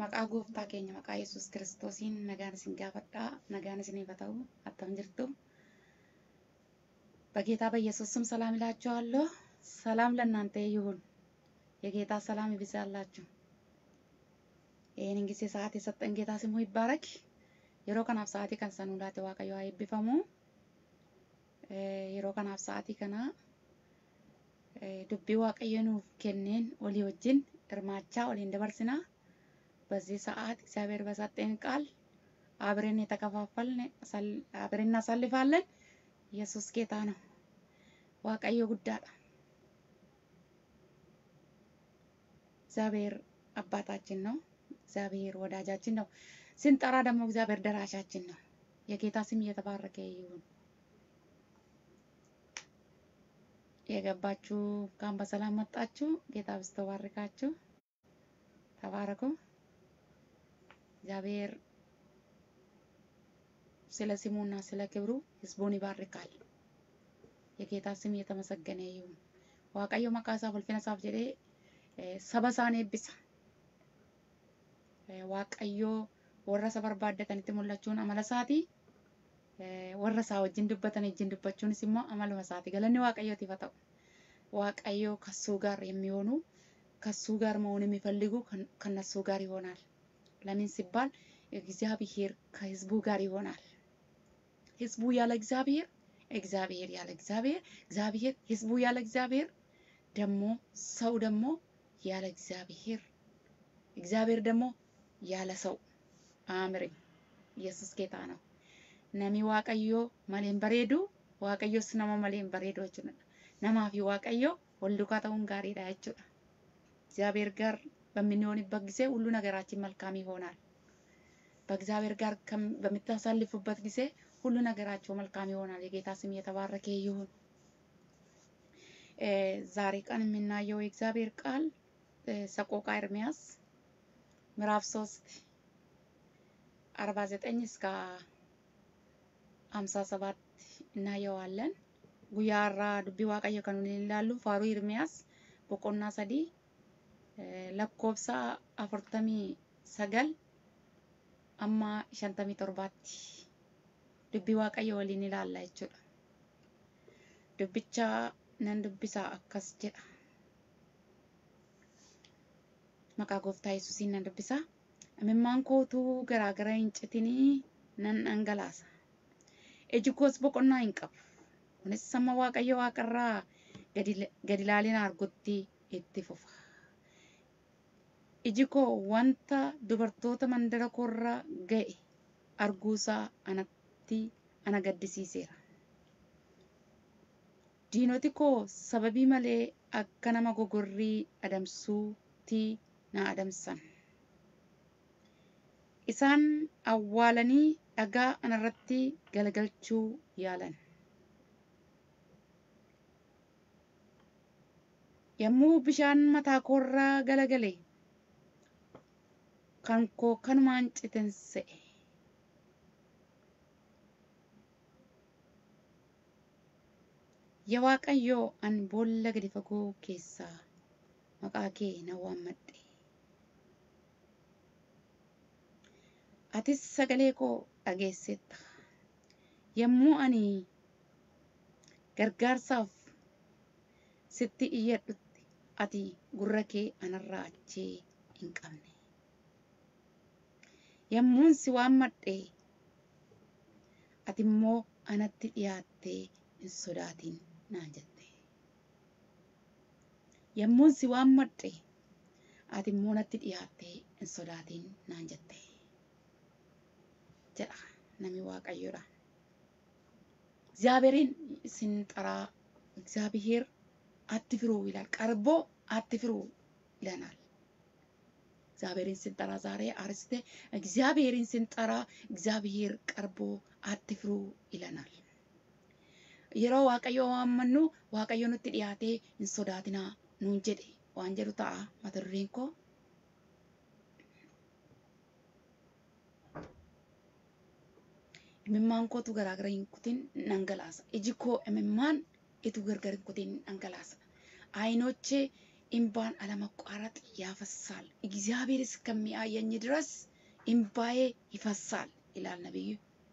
Maqaa gooftaa keenya maqaa Yesuus kiristoosiin nagaan isin gaafadhaa. Nagaan isiniif haa ta'u. Attam jirtu? በጌታ በኢየሱስ ስም ሰላም እላችኋለሁ። ሰላም ለእናንተ ይሁን። የጌታ ሰላም ይብዛላችሁ። ይህንን ጊዜ ሰዓት የሰጠን ጌታ ስሙ ይባረክ። yeroo kanaaf sa'aatii kan san hundaate waaqayyo haa eebbifamu. Yeroo kanaaf sa'aatii kana dubbii waaqayyo nuuf kenneen walii wajjin hirmaachaa waliin dabarsina. በዚህ ሰዓት እግዚአብሔር በሰጠን ቃል አብረን የተከፋፈልን አብረን እናሳልፋለን። ኢየሱስ ጌታ ነው። ዋቀዮ ጉዳዳ እግዚአብሔር አባታችን ነው። እግዚአብሔር ወዳጃችን ነው። ስንጠራ ደግሞ እግዚአብሔር ደራሻችን ነው። የጌታ ስም እየተባረከ ይሁን። የገባችሁ እንኳን በሰላም መጣችሁ። ጌታ ብስቶ ባርካችሁ። ተባረኩ። እግዚአብሔር ስለ ስሙና ስለ ክብሩ ህዝቡን ይባርካል። የጌታ ስም እየተመሰገነ ይሁን። ዋቀዮ መቃሳ ፉልፊነሳፍ ጀዴ ሰበሳን ኤብሳ ዋቀዮ warra isa barbaaddatanitti mul'achuun amala isaati. Warra isaa wajjin dubbatan wajjin dubbachuunis immoo amaluma isaati. Galanni waaqayyootiif haa ta'u. waaqayዮ ከሱ ጋር የሚሆኑ ከሱ ጋር መሆን የሚፈልጉ ከነሱ ጋር ይሆናል። ለምን ሲባል እግዚአብሔር ከህዝቡ ጋር ይሆናል። ህዝቡ ያለ እግዚአብሔር፣ እግዚአብሔር ያለ እግዚአብሔር፣ እግዚአብሔር ህዝቡ ያለ እግዚአብሔር፣ ደግሞ ሰው ደግሞ ያለ እግዚአብሔር፣ እግዚአብሔር ደግሞ ያለ ሰው አምሪ ኢየሱስ ጌታ ነው። ነሚ ዋቀዮ መሌን በሬዱ ዋቀዮስ ነማ መሌን በሬዱ jechuudha. Namaa fi waaqayyo wal dukaa ta'uun gaariidha jechuudha. እግዚአብሔር ጋር በምንሆንበት ጊዜ ሁሉ ነገራችን መልካም ይሆናል። በእግዚአብሔር ጋር በምታሳልፉበት ጊዜ ሁሉ ነገራቸው መልካም ይሆናል። የጌታ ስም የተባረከ ይሁን። ዛሬ ቀን የምናየው የእግዚአብሔር ቃል ሰቆቃ ኤርምያስ ምዕራፍ ሶስት አርባ ዘጠኝ እስከ ሀምሳ ሰባት እናየዋለን። ጉያራ ዱቢ ዋቀዮ ከኑን ይላሉ ፋሩ ኤርምያስ boqonnaa sadii lakkoofsa afurtamii sagal amma shantamii torbaatti dubbii waaqayyo waliin ilaalla jechuudha. Dubbicha nan dubbisaa akkas jedha. Maqaa gooftaa Yesuusiin nan dubbisaa. Imimmaan kootuu garaagara hin citinii nan dhangalaasa. Iji koos boqonnaa hin qabu. Kunis sama waaqayyo waaqarraa gadi ilaaleen argutti itti fufa. Iji koo wanta dubartoota mandara koorra ga'e arguusaa anatti ana gaddisiiseera. Diinoti koo sababii malee akka nama gogorrii adamsuutti na adamsan. Isaan awwaalanii dhagaa anarratti galagalchuu yaalan. yommuu bishaan mataa koorraa galagale kan koo kanumaan citensa'e. Yaa Waaqayyoo ani boolla gadi fagoo keessaa maqaa kee nan waammadhe. Atis sagalee koo dhageessetta. Yommuu ani gargaarsaaf sitti iyyadhutti ati gurra kee anarraa achee hin qabne. Yommuun si waammadhe ati immoo anatti dhiyaattee hin sodaatin naan jette. Yommuun si waammadhe ati immoo natti dhiyaattee hin sodaatin naan jette. jedha nami waaqayyoodha. እግዚአብሔርን ስንጠራ እግዚአብሔር አትፍሩ ይላል። ቀርቦ አትፍሩ ይለናል። እግዚአብሔርን ስንጠራ ዛሬ አርስቴ እግዚአብሔርን ስንጠራ እግዚአብሔር ቀርቦ አትፍሩ ይለናል። yeroo waaqayyo waammannu waaqayyo nutti dhiyaatee hin sodaatinaa nuun jedhe waan jedhu ta'a mata dureen koo. Imimmaan kootu garaagara hin kutin dhangalaasa. Iji koo imimmaan itu gargar hin kutin dhangalaasa. አይኖቼ እምባን አለመቋረጥ ያፈሳል። እግዚአብሔር እስከሚያየኝ ድረስ እምባዬ ይፈሳል ይላል ነቢዩ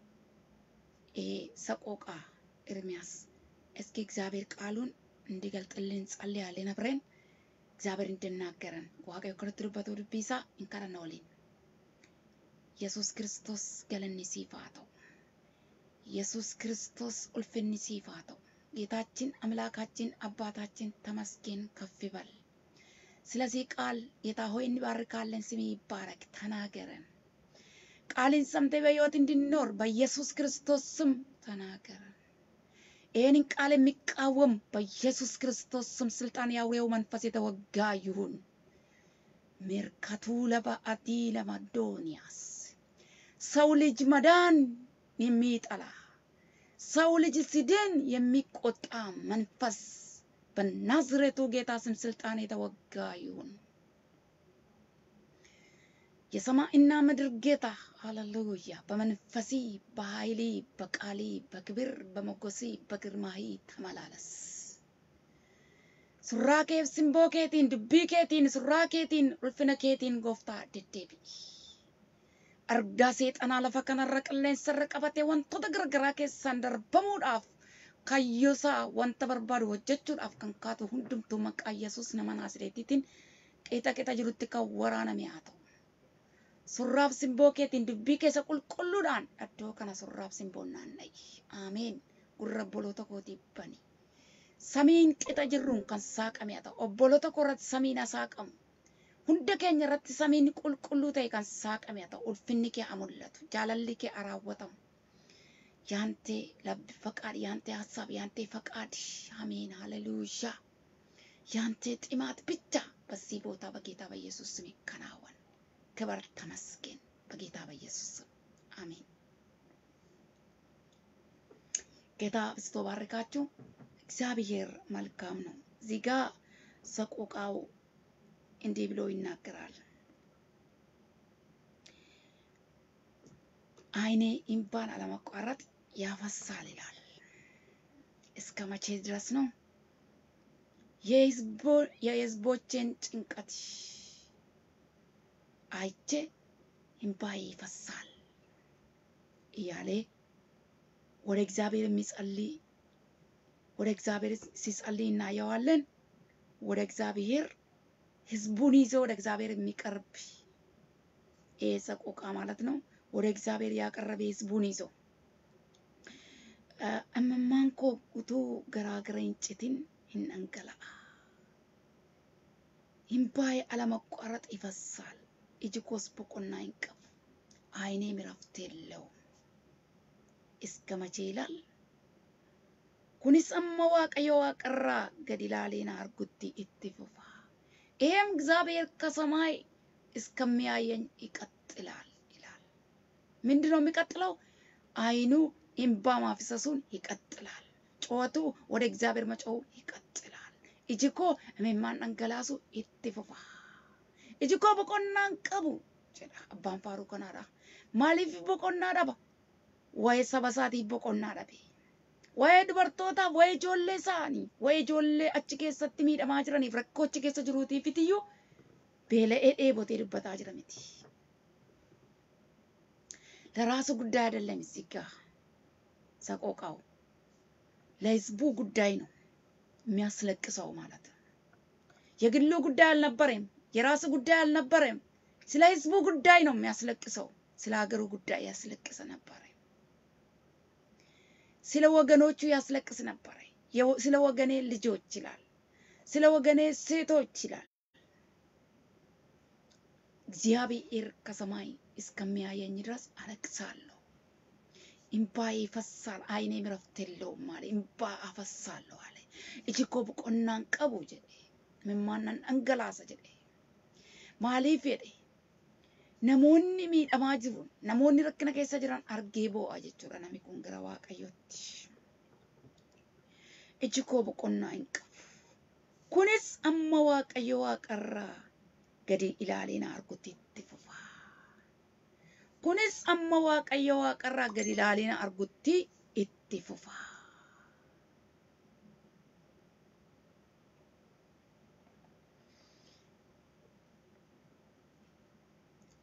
ሰቆቃ ኤርሚያስ። እስኪ እግዚአብሔር ቃሉን እንዲገልጥልን ጸልያለን አብረን እግዚአብሔር እንድናገረን waaqayyo akka nutti dubbatu dubbii isaa hin kadhanna waliin. Yesuus Kiristoos galanni siif haa ta'u. ኢየሱስ ክርስቶስ ulfinni siif haa ta'u። ጌታችን አምላካችን አባታችን ተመስገን ከፍ ይበል። ስለዚህ ቃል ጌታ ሆይ እንባርካለን። ስም ይባረክ። ተናገረን። ቃልን ሰምተ በሕይወት እንድንኖር በኢየሱስ ክርስቶስ ስም ተናገረን። ይህንን ቃል የሚቃወም በኢየሱስ ክርስቶስ ስም ስልጣን የአውሬው መንፈስ የተወጋ ይሁን። ሜርካቱ ለባአዲ ለማዶንያስ ሰው ልጅ መዳን የሚጠላ ሰው ልጅ ሲድን የሚቆጣ መንፈስ በናዝሬቱ ጌታ ስም ስልጣን የተወጋ ይሁን። የሰማይና ምድር ጌታ ሃሌሉያ፣ በመንፈሲ በኃይሊ በቃሊ በክብር በሞገሲ በግርማሂ ተመላለስ። ሱራ ኬፍ ሲምቦ ኬቲን ዱቢ ኬቲን ሱራ ኬቲን ulfina keetiin gooftaa deddeebi'i. argaa seexanaa lafa kanarra qilleensarra qabatee wantoota garagaraa keessaan darbamuudhaaf kayyoosaa wanta barbaadu hojjechuudhaaf kan kaatu hundumtuu maqaa Yesuus nama Naasireetiitiin qixa qixa jirutti kan waraaname haa ta'u. Surraaf simboo keetiin dubbii keessa qulqulluudhaan iddoo kana surraaf simboon naanna'i. Ameen. Gurra obboloota kootii bani. Samiin qixa jirruun kan saaqame haa ta'u. Obboloota koo irratti samiin haa saaqamu. hunda keenya irratti samiin qulqulluu ta'e kan saaqame haa ta'u ulfinni kee haa mul'atu jaalalli kee haa raawwatamu ያንተ ልብ ፈቃድ ያንተ ሀሳብ ያንተ ፈቃድ አሜን ሃሌሉያ ያንተ ጥማት ብቻ በዚህ ቦታ በጌታ በኢየሱስ ስም ይከናወን ክብር ተመስገን በጌታ በኢየሱስ ስም አሜን ጌታ አብዝቶ ባርካችሁ እግዚአብሔር መልካም ነው እዚህ ጋ ሰቆቃው እንዲህ ብሎ ይናገራል። ዓይኔ እምባን አለማቋረጥ ያፈሳል ይላል። እስከ መቼ ድረስ ነው? የሕዝቦቼን ጭንቀት አይቼ እምባዬ ይፈሳል እያለ ወደ እግዚአብሔር የሚጸልይ ወደ እግዚአብሔር ሲጸልይ እናየዋለን። ወደ እግዚአብሔር ህዝቡን ይዞ ወደ እግዚአብሔር የሚቀርብ ይሄ ሰቆቃ ማለት ነው። ወደ እግዚአብሔር ያቀረበ ህዝቡን ይዞ እምማንኮ ጉቱ ገራገረ እንጭትን ይንንገላአ እምባዬ አለመቋረጥ ይፈሳል። እጅ ኮስ ቦቆና ይንቀብ አይኔም እረፍት የለውም። እስከ መቼ ይላል? ኩኒስ አመ waaqayyo waaqarraa gad ilaalee na argutti itti fufa ይሄም እግዚአብሔር ከሰማይ እስከሚያየኝ ይቀጥላል ይላል። ምንድን ነው የሚቀጥለው? አይኑ እምባ ማፍሰሱን ይቀጥላል። ጩኸቱ ወደ እግዚአብሔር መጮው ይቀጥላል። እጅኮ እሜማን አንገላሱ itti fufa ijiko boqonnaan qabu jedha abbaan faaruu kanaadha. Maaliif boqonnaa dhaba? Waa'ee saba isaatiif boqonnaa dhabe. waa'ee dubartootaaf waa'ee ijoollee isaanii waa'ee ijoollee achi keessatti miidhamaa jiraniif rakkoo achi keessa jiruutiifitiyyuu beela'ee dheebotee dubbataa jira miti. ለራሱ ጉዳይ አይደለም እዚህ ጋ ሰቆቃው ለህዝቡ ጉዳይ ነው የሚያስለቅሰው ማለት ነው። የግሉ ጉዳይ አልነበረም፣ የራሱ ጉዳይ አልነበረም። ስለ ህዝቡ ጉዳይ ነው የሚያስለቅሰው። ስለ ሀገሩ ጉዳይ ያስለቅሰ ነበረ። ስለ ወገኖቹ ያስለቅስ ነበረ። ስለ ወገኔ ልጆች ይላል፣ ስለ ወገኔ ሴቶች ይላል። እግዚአብሔር ከሰማይ እስከሚያየኝ ድረስ አለቅሳለሁ፣ እምባዬ ይፈሳል፣ አይኔም እረፍት የለውም አለ። እምባ አፈሳለሁ አለ። እጅ ኮ boqonnaan qabu jedhe mimmaannan dhangalaasa jedhe maaliif jedhe namoonni miidhamaa jiru namoonni rakkina keessa jiran argee boo'a jechuudha namni kun gara waaqayyootti. Iji koo boqonnaa hin qabu. Kunis amma waaqayyo waaqarraa gadi ilaalee na argutti itti fufa. Kunis amma waaqayyo waaqarraa gadi ilaalee na argutti itti fufa.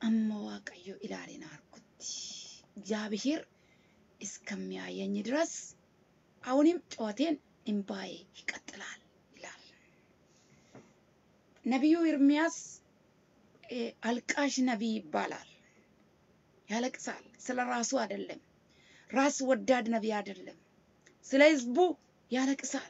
አመ ዋቀዮ ኢላሌን አርኩት እግዚአብሔር እስከሚያየኝ ድረስ አሁንም ጩኸቴን እምባዬ ይቀጥላል ይላል ነቢዩ ኤርምያስ። አልቃሽ ነቢይ ይባላል። ያለቅሳል። ስለ ራሱ አይደለም፣ ራስ ወዳድ ነቢይ አይደለም። ስለ ህዝቡ ያለቅሳል።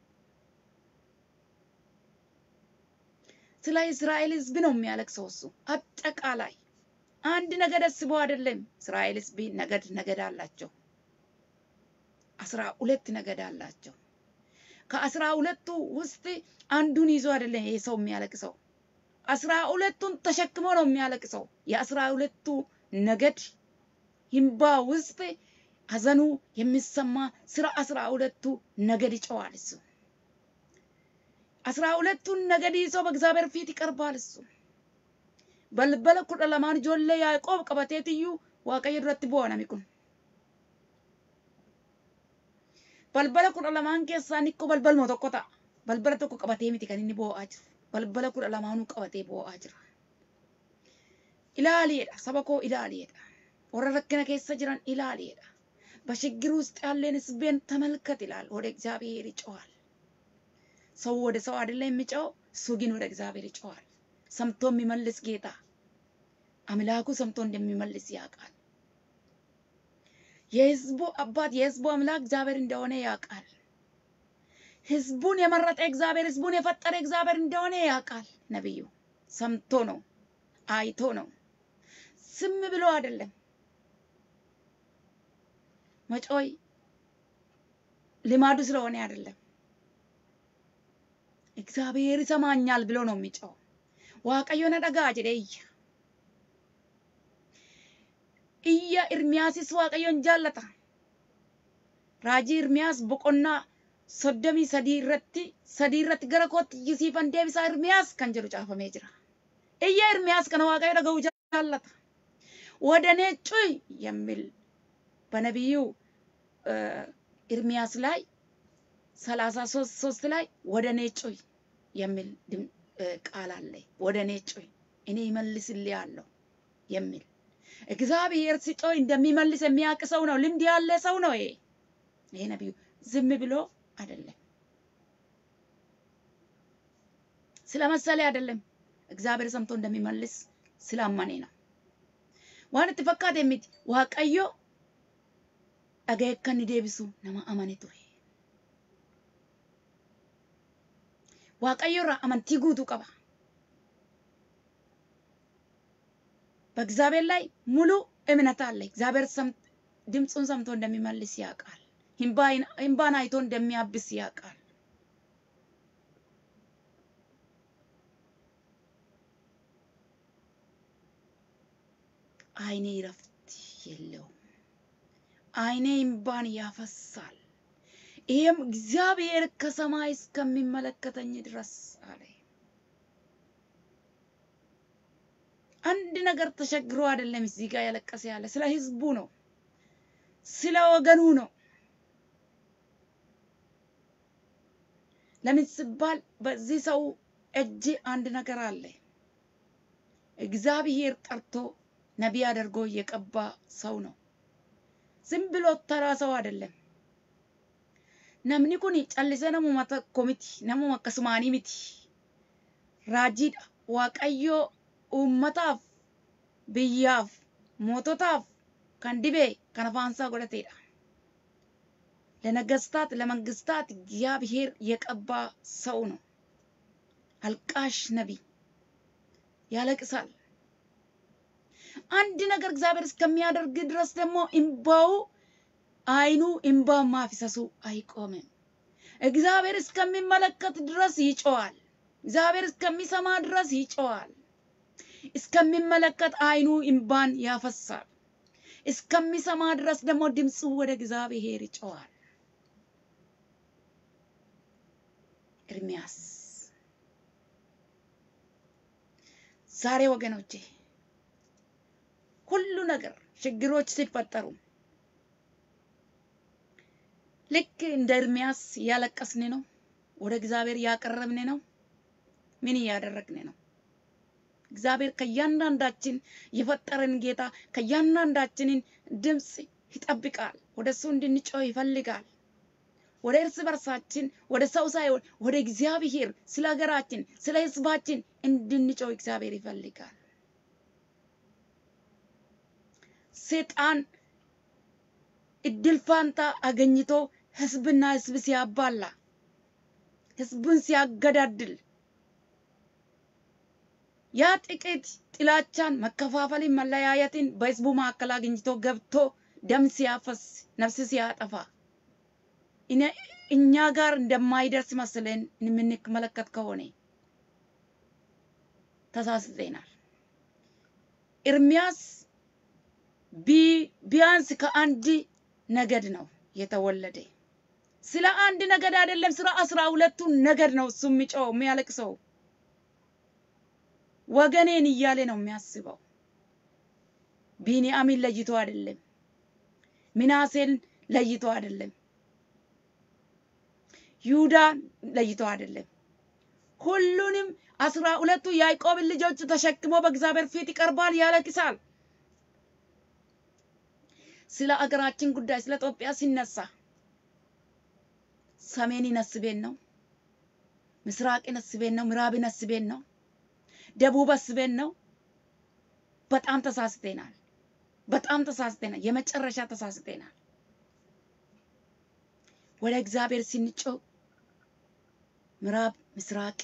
ስለ እስራኤል ህዝብ ነው የሚያለቅሰው እሱ። አጠቃላይ አንድ ነገድ አስቦ አይደለም። እስራኤል ህዝብ ነገድ ነገድ አላቸው። አስራ ሁለት ነገድ አላቸው። ከአስራ ሁለቱ ውስጥ አንዱን ይዞ አይደለም ይሄ ሰው የሚያለቅሰው አስራ ሁለቱን ተሸክሞ ነው የሚያለቅሰው። የአስራ ሁለቱ ነገድ ይምባ ውስጥ ሐዘኑ የሚሰማ ስለ አስራ ሁለቱ ነገድ ይጨዋል። እሱ አስራ ሁለቱን ነገድ ይዞ በእግዚአብሔር ፊት ይቀርባል። እሱ በልበለ ኩደ ለማን ጆለ ያዕቆብ ቀበቴትዩ ዋቀዮ ዱረtti bu'a nami kun balbala kudha lamaan keessaa inni balbaluma tokko ta'a balbala tokko qabatee miti kan inni boo'aa jiru balbala kudha lamaanuu qabatee boo'aa jira. Ilaaliidha saba koo ilaaliidha warra rakkina keessa jiran ilaaliidha በችግር ውስጥ ያለን ህዝቤን ተመልከት ይላል። ወደ እግዚአብሔር ይጮዋል። ሰው ወደ ሰው አይደለም የሚጮው፣ እሱ ግን ወደ እግዚአብሔር ይጮዋል። ሰምቶ የሚመልስ ጌታ አምላኩ ሰምቶ እንደሚመልስ ያውቃል። የህዝቡ አባት የህዝቡ አምላክ እግዚአብሔር እንደሆነ ያውቃል። ህዝቡን የመረጠ እግዚአብሔር ህዝቡን የፈጠረ እግዚአብሔር እንደሆነ ያውቃል። ነቢዩ ሰምቶ ነው አይቶ ነው፣ ዝም ብሎ አይደለም። መጮይ ልማዱ ስለሆነ አይደለም። እግዚአብሔር ይሰማኛል ብሎ ነው የሚጮው። ዋቀዮ ነደጋ ጀደ እያ እያ ኤርሚያስስ ዋቀዮን ጃለታ raajii Irmiyaas boqonnaa soddomii sadii irratti sadii irratti gara kootti iyyisiifan deebisaa Irmiyaas kan jedhu caafamee jira. Iyya Irmiyaas kana Waaqayyo dhaga'uu jaallata. ወደ እኔ ጩይ የሚል በነቢዩ ኤርሚያስ ላይ ሰላሳ ሶስት ሶስት ላይ ወደ እኔ ጩይ የሚል ቃል አለ። ወደ እኔ ጩይ እኔ ይመልስልሃለሁ የሚል እግዚአብሔር ሲጮይ እንደሚመልስ የሚያውቅ ሰው ነው። ልምድ ያለ ሰው ነው ይሄ ይሄ ነቢዩ ዝም ብሎ አይደለም፣ ስለመሰለ አይደለም። እግዚአብሔር ሰምቶ እንደሚመልስ ስላመኔ ነው። waan itti fakkaate miti waaqayyo dhaga'ee akka inni deebisu nama amane ture. waaqayyo irraa amantii guutuu qaba. በእግዚአብሔር ላይ ሙሉ እምነት አለ። እግዚአብሔር ድምፁን ሰምቶ እንደሚመልስ ያውቃል። እምባን አይቶ እንደሚያብስ ያውቃል። አይኔ እረፍት የለውም፣ አይኔ እምባን ያፈሳል። ይህም እግዚአብሔር ከሰማይ እስከሚመለከተኝ ድረስ አለ። አንድ ነገር ተቸግሮ አይደለም እዚህ ጋር ያለቀሰ ያለ ስለ ህዝቡ ነው፣ ስለ ወገኑ ነው። ለምን ሲባል በዚህ ሰው እጅ አንድ ነገር አለ። እግዚአብሔር ጠርቶ ነቢይ አድርጎ የቀባ ሰው ነው። ዝም ብሎ ተራ ሰው አይደለም። ነምኒ ኩኒ ጨልሰ ነሙማ tokko miti namuma akkasumaanii miti raajiidha waaqayyo uummataaf biyyaaf moototaaf kan dibe kan afaansaa godhatedha ለነገስታት ለመንግስታት እግዚአብሔር የቀባ ሰው ነው። አልቃሽ ነቢይ ያለቅሳል። አንድ ነገር እግዚአብሔር እስከሚያደርግ ድረስ ደግሞ እምባው አይኑ እምባ ማፍሰሱ አይቆምም። እግዚአብሔር እስከሚመለከት ድረስ ይጮዋል። እግዚአብሔር እስከሚሰማ ድረስ ይጮዋል። እስከሚመለከት አይኑ እምባን ያፈሳል። እስከሚሰማ ድረስ ደግሞ ድምፁ ወደ እግዚአብሔር ይጮዋል። ኤርሚያስ ዛሬ ወገኖቼ ሁሉ ነገር ችግሮች ሲፈጠሩ ልክ እንደ ኤርሚያስ እያለቀስን ነው፣ ወደ እግዚአብሔር እያቀረብን ነው። ምን እያደረግን ነው? እግዚአብሔር ከእያንዳንዳችን የፈጠረን ጌታ ከእያንዳንዳችንን ድምፅ ይጠብቃል። ወደ እሱ እንድንጮህ ይፈልጋል። ወደ እርስ በርሳችን ወደ ሰው ሳይሆን ወደ እግዚአብሔር ስለ ሀገራችን ስለ ሕዝባችን እንድንጮህ እግዚአብሔር ይፈልጋል። ሰይጣን እድል ፋንታ አገኝቶ ህዝብና ህዝብ ሲያባላ ህዝቡን ሲያገዳድል ያ ጥቂት ጥላቻን፣ መከፋፈልን፣ መለያየትን በህዝቡ መካከል አግኝቶ ገብቶ ደም ሲያፈስ ነፍስ ሲያጠፋ እኛ ጋር እንደማይደርስ መስለን የምንመለከት ከሆነ ተሳስተናል። ኤርሚያስ ቢያንስ ከአንድ ነገድ ነው የተወለደ። ስለ አንድ ነገድ አይደለም፣ ስለ አስራ ሁለቱ ነገድ ነው እሱ የሚጮው የሚያለቅሰው። ወገኔን እያለ ነው የሚያስበው። ቢንያሚን ለይቶ አይደለም፣ ሚናሴን ለይቶ አይደለም፣ ይሁዳን ለይቶ አይደለም። ሁሉንም አስራ ሁለቱ ያዕቆብን ልጆች ተሸክሞ በእግዚአብሔር ፊት ይቀርባል፣ ያለቅሳል። ስለ አገራችን ጉዳይ ስለ ኢትዮጵያ ሲነሳ ሰሜንን አስቤን ነው፣ ምስራቅን አስቤን ነው፣ ምዕራብን አስቤን ነው፣ ደቡብ አስቤን ነው። በጣም ተሳስተናል። በጣም ተሳስተናል። የመጨረሻ ተሳስተናል። ወደ እግዚአብሔር ስንጮህ ምዕራብ፣ ምስራቅ፣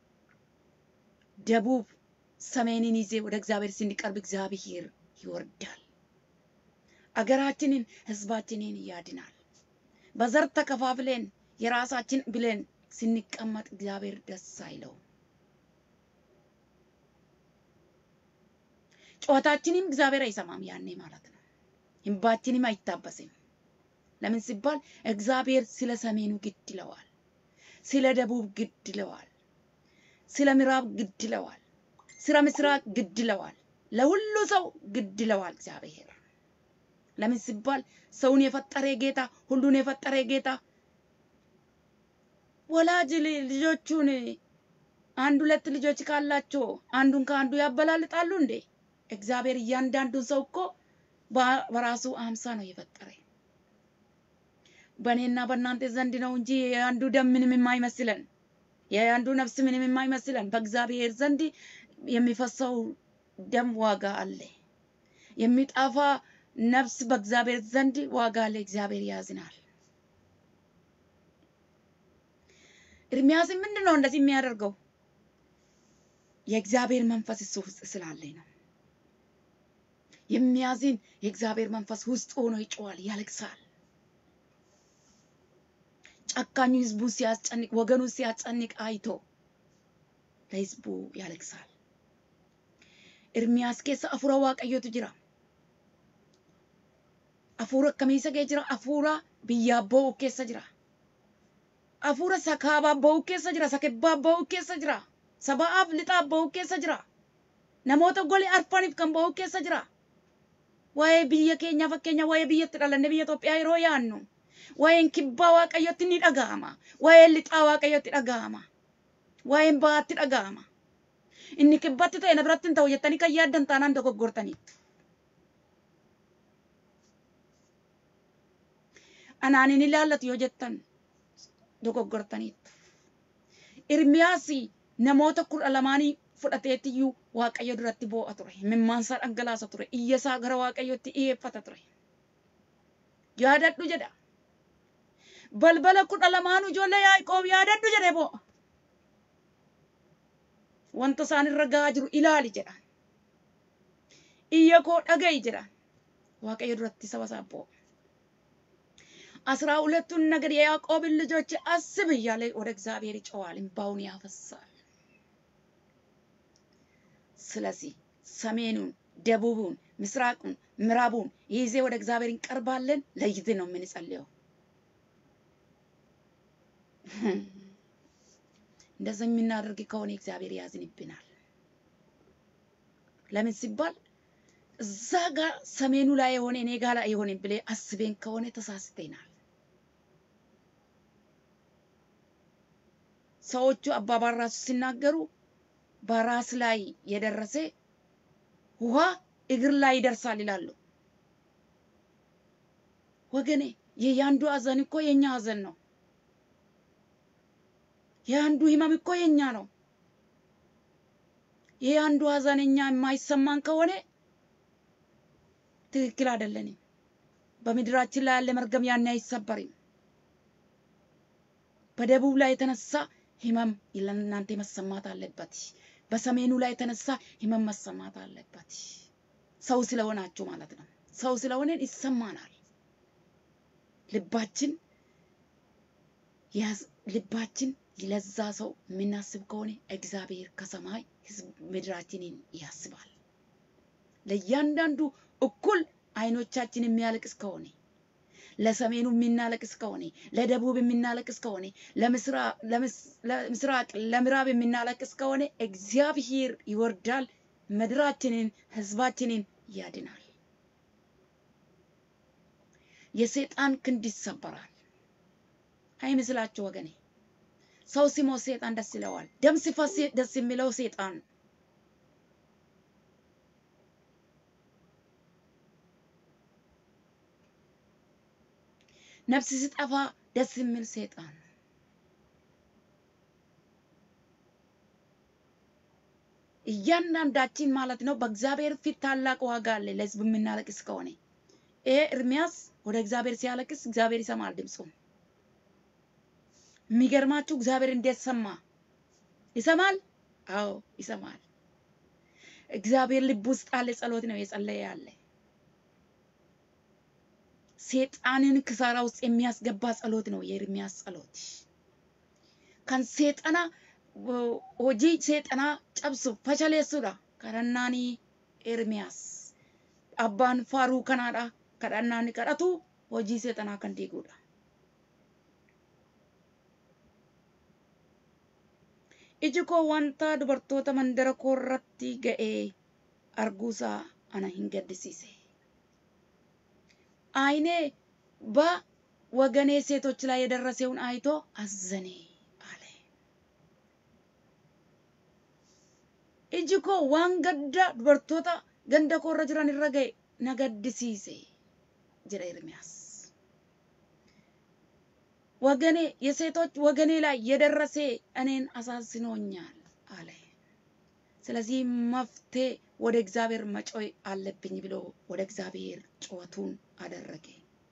ደቡብ፣ ሰሜንን ይዜ ወደ እግዚአብሔር ስንቀርብ እግዚአብሔር ይወርዳል። አገራችንን ህዝባችንን ያድናል። በዘር ተከፋፍለን የራሳችን ብለን ስንቀመጥ እግዚአብሔር ደስ አይለውም። ጩኸታችንም እግዚአብሔር አይሰማም ያኔ ማለት ነው። እንባችንም አይታበስም። ለምን ሲባል እግዚአብሔር ስለ ሰሜኑ ግድ ይለዋል፣ ስለ ደቡብ ግድ ይለዋል፣ ስለ ምዕራብ ግድ ይለዋል፣ ስለ ምስራቅ ግድ ይለዋል፣ ለሁሉ ሰው ግድ ይለዋል እግዚአብሔር ለምን ሲባል ሰውን የፈጠረ ጌታ ሁሉን የፈጠረ ጌታ ወላጅ ልጆቹን አንድ ሁለት ልጆች ካላቸው አንዱን ከአንዱ ያበላልጣሉ እንዴ? እግዚአብሔር እያንዳንዱን ሰው እኮ በራሱ አምሳ ነው የፈጠረ። በእኔና በእናንተ ዘንድ ነው እንጂ የአንዱ ደም ምንም የማይመስለን የአንዱ ነፍስ ምንም የማይመስለን በእግዚአብሔር ዘንድ የሚፈሰው ደም ዋጋ አለ። የሚጠፋ ነፍስ በእግዚአብሔር ዘንድ ዋጋ ለእግዚአብሔር ያዝናል። ኤርሚያስ ምንድን ነው እንደዚህ የሚያደርገው? የእግዚአብሔር መንፈስ እሱ ውስጥ ስላለ ነው። የሚያዝን የእግዚአብሔር መንፈስ ውስጥ ሆኖ ይጮዋል፣ ያለቅሳል። ጨካኙ ህዝቡን ሲያስጨንቅ፣ ወገኑን ሲያስጨንቅ አይቶ ለህዝቡ ያለቅሳል። ኤርሚያስ keessa afuura waaqayyootu jira. Afuura akkamii isa keessa jira? Afuura biyyaaf ba'u keessa jira. Afuura sakaabaaf ba'u keessa jira. Sakebbaaf ba'u keessa jira. Sabaaf lixaaf ba'u keessa jira. Namoota golee arfaniif kan ba'u keessa jira. Waa'ee biyya keenyaa fakkeenya waa'ee biyyatti dhalanne biyya Itoophiyaa yeroo yaannu waa'een kibbaa waaqayyotti ni dhaga'ama. Waa'een lixaa waaqayyotti dhaga'ama. Waa'een ba'aatti dhaga'ama. Inni kibbatti ta'e na biratti hin ta'u jettanii kan yaaddan taanaan dogoggortaniitu. Anaan hin ilaallatu yoo jettan dogoggortaniitu. Irmiyaas namoota kudha lamaanii fudhateetiyyuu waaqayyo duratti boo'a ture. Mimmaansaa dhangalaasa ture. Iyyasaa gara waaqayyotti dhiyeeffata ture. Yaadadhu jedha. Balbala kudha lamaanuu ijoollee Yaaqoob yaadadhu jedhee boo'a. Wanta isaan irra gahaa jiru ilaali jedha. Iyya koo dhaga'i jedha. Waaqayyo duratti saba isaa boo'a. አስራ ሁለቱን ነገድ የያዕቆብን ልጆች አስብ እያለ ወደ እግዚአብሔር ይጮዋል፣ እንባውን ያፈሳል። ስለዚህ ሰሜኑን፣ ደቡቡን፣ ምስራቁን፣ ምዕራቡን ይዜ ወደ እግዚአብሔር እንቀርባለን። ለይት ነው የምንጸልየው። እንደዛ የምናደርግ ከሆነ እግዚአብሔር ያዝንብናል። ለምን ሲባል እዛ ጋር ሰሜኑ ላይ የሆነ እኔ ጋር ላይ የሆነ ብሌ አስቤን ከሆነ ተሳስተናል። ሰዎቹ አባባል ራሱ ሲናገሩ በራስ ላይ የደረሰ ውሃ እግር ላይ ይደርሳል ይላሉ። ወገኔ የያንዱ ሀዘን እኮ የኛ ሀዘን ነው። የአንዱ ህመም እኮ የኛ ነው። የአንዱ ሀዘን እኛ የማይሰማን ከሆነ ትክክል አይደለንም። በምድራችን ላይ ያለ መርገም ያን አይሰበርም። በደቡብ ላይ የተነሳ ህመም ለእናንተ መሰማት አለበት። በሰሜኑ ላይ የተነሳ ህመም መሰማት አለበት። ሰው ስለሆናችሁ ማለት ነው። ሰው ስለሆነን ይሰማናል። ልባችን ልባችን ለዛ ሰው የምናስብ ከሆነ እግዚአብሔር ከሰማይ ህዝብ ምድራችንን ያስባል። ለእያንዳንዱ እኩል አይኖቻችን የሚያለቅስ ከሆነ ለሰሜኑ የምናለቅስ ከሆነ ለደቡብ የምናለቅስ ከሆነ ለምስራቅ ለምዕራብ የምናለቅስ ከሆነ እግዚአብሔር ይወርዳል፣ ምድራችንን ህዝባችንን ያድናል። የሰይጣን ክንድ ይሰበራል። አይመስላችሁ ወገኔ? ሰው ሲሞት ሰይጣን ደስ ይለዋል። ደም ሲፈስ ደስ የሚለው ሰይጣን ነው። ነፍስ ሲጠፋ ደስ የሚል ሰይጣን ነው። እያንዳንዳችን ማለት ነው በእግዚአብሔር ፊት ታላቅ ዋጋ አለ ለህዝብ የምናለቅስ ከሆነ ይሄ ኤርሚያስ ወደ እግዚአብሔር ሲያለቅስ እግዚአብሔር ይሰማል ድምፁን። የሚገርማችሁ እግዚአብሔር እንዴት ሰማ? ይሰማል። አዎ ይሰማል። እግዚአብሔር ልብ ውስጥ አለ ጸሎት ነው የጸለየ ያለ ሴጣንን ክሳራ ውስጥ የሚያስገባ ጸሎት ነው የኤርሚያስ ጸሎት። ከን ሴጠና ሆጂ ሴጠና ጨብሱ ፈሸሌሱዳ ከረናኒ ኤርሚያስ አባን ፋሩ ከናዳ kadhannaan kadhatu hojii seexanaa kan diiguudha. Iji koo wanta dubartoota mandara koo irratti ga'ee arguusaa ana hin gaddisiise. አይኔ በወገኔ ሴቶች ላይ የደረሰውን አይቶ አዘኔ አለ። እጅ ኮ ዋን ገዳ ዱበርቶota ganda koo irra jiran irra ga'e na gaddisiise jedha ኤርሚያስ። ወገኔ የሴቶች ወገኔ ላይ የደረሰ እኔን አሳዝኖኛል አለ። ስለዚህ መፍትሄ ወደ እግዚአብሔር መጮይ አለብኝ ብሎ ወደ እግዚአብሔር ጩኸቱን አደረገ።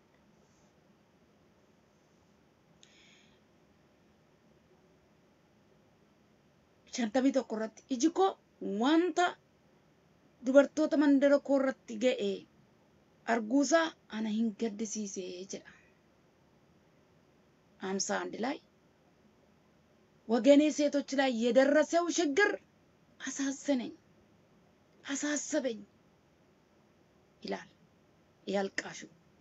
shantamii tokko irratti iji koo wanta dubartoota mandara koo irratti ga'e arguusaa ana hin gaddisiise jedha. አምሳ አንድ ላይ ወገኔ ሴቶች ላይ የደረሰው ችግር አሳዘነኝ፣ አሳሰበኝ ይላል ያልቃሹ።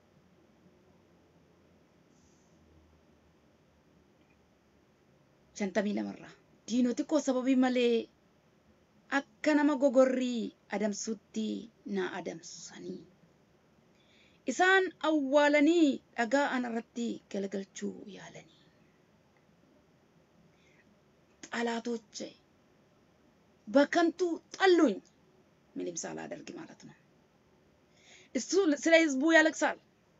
shantamii lamarraa diinoti koo sababii malee akka nama gogorrii adamsutti na adamsanii isaan awwaalanii dhagaa ana irratti galgalchuu yaalanii ጠላቶቼ በከንቱ ጠሉኝ። ምንም ሳላደርግ ማለት ነው። እሱ ስለ ህዝቡ ያለቅሳል፣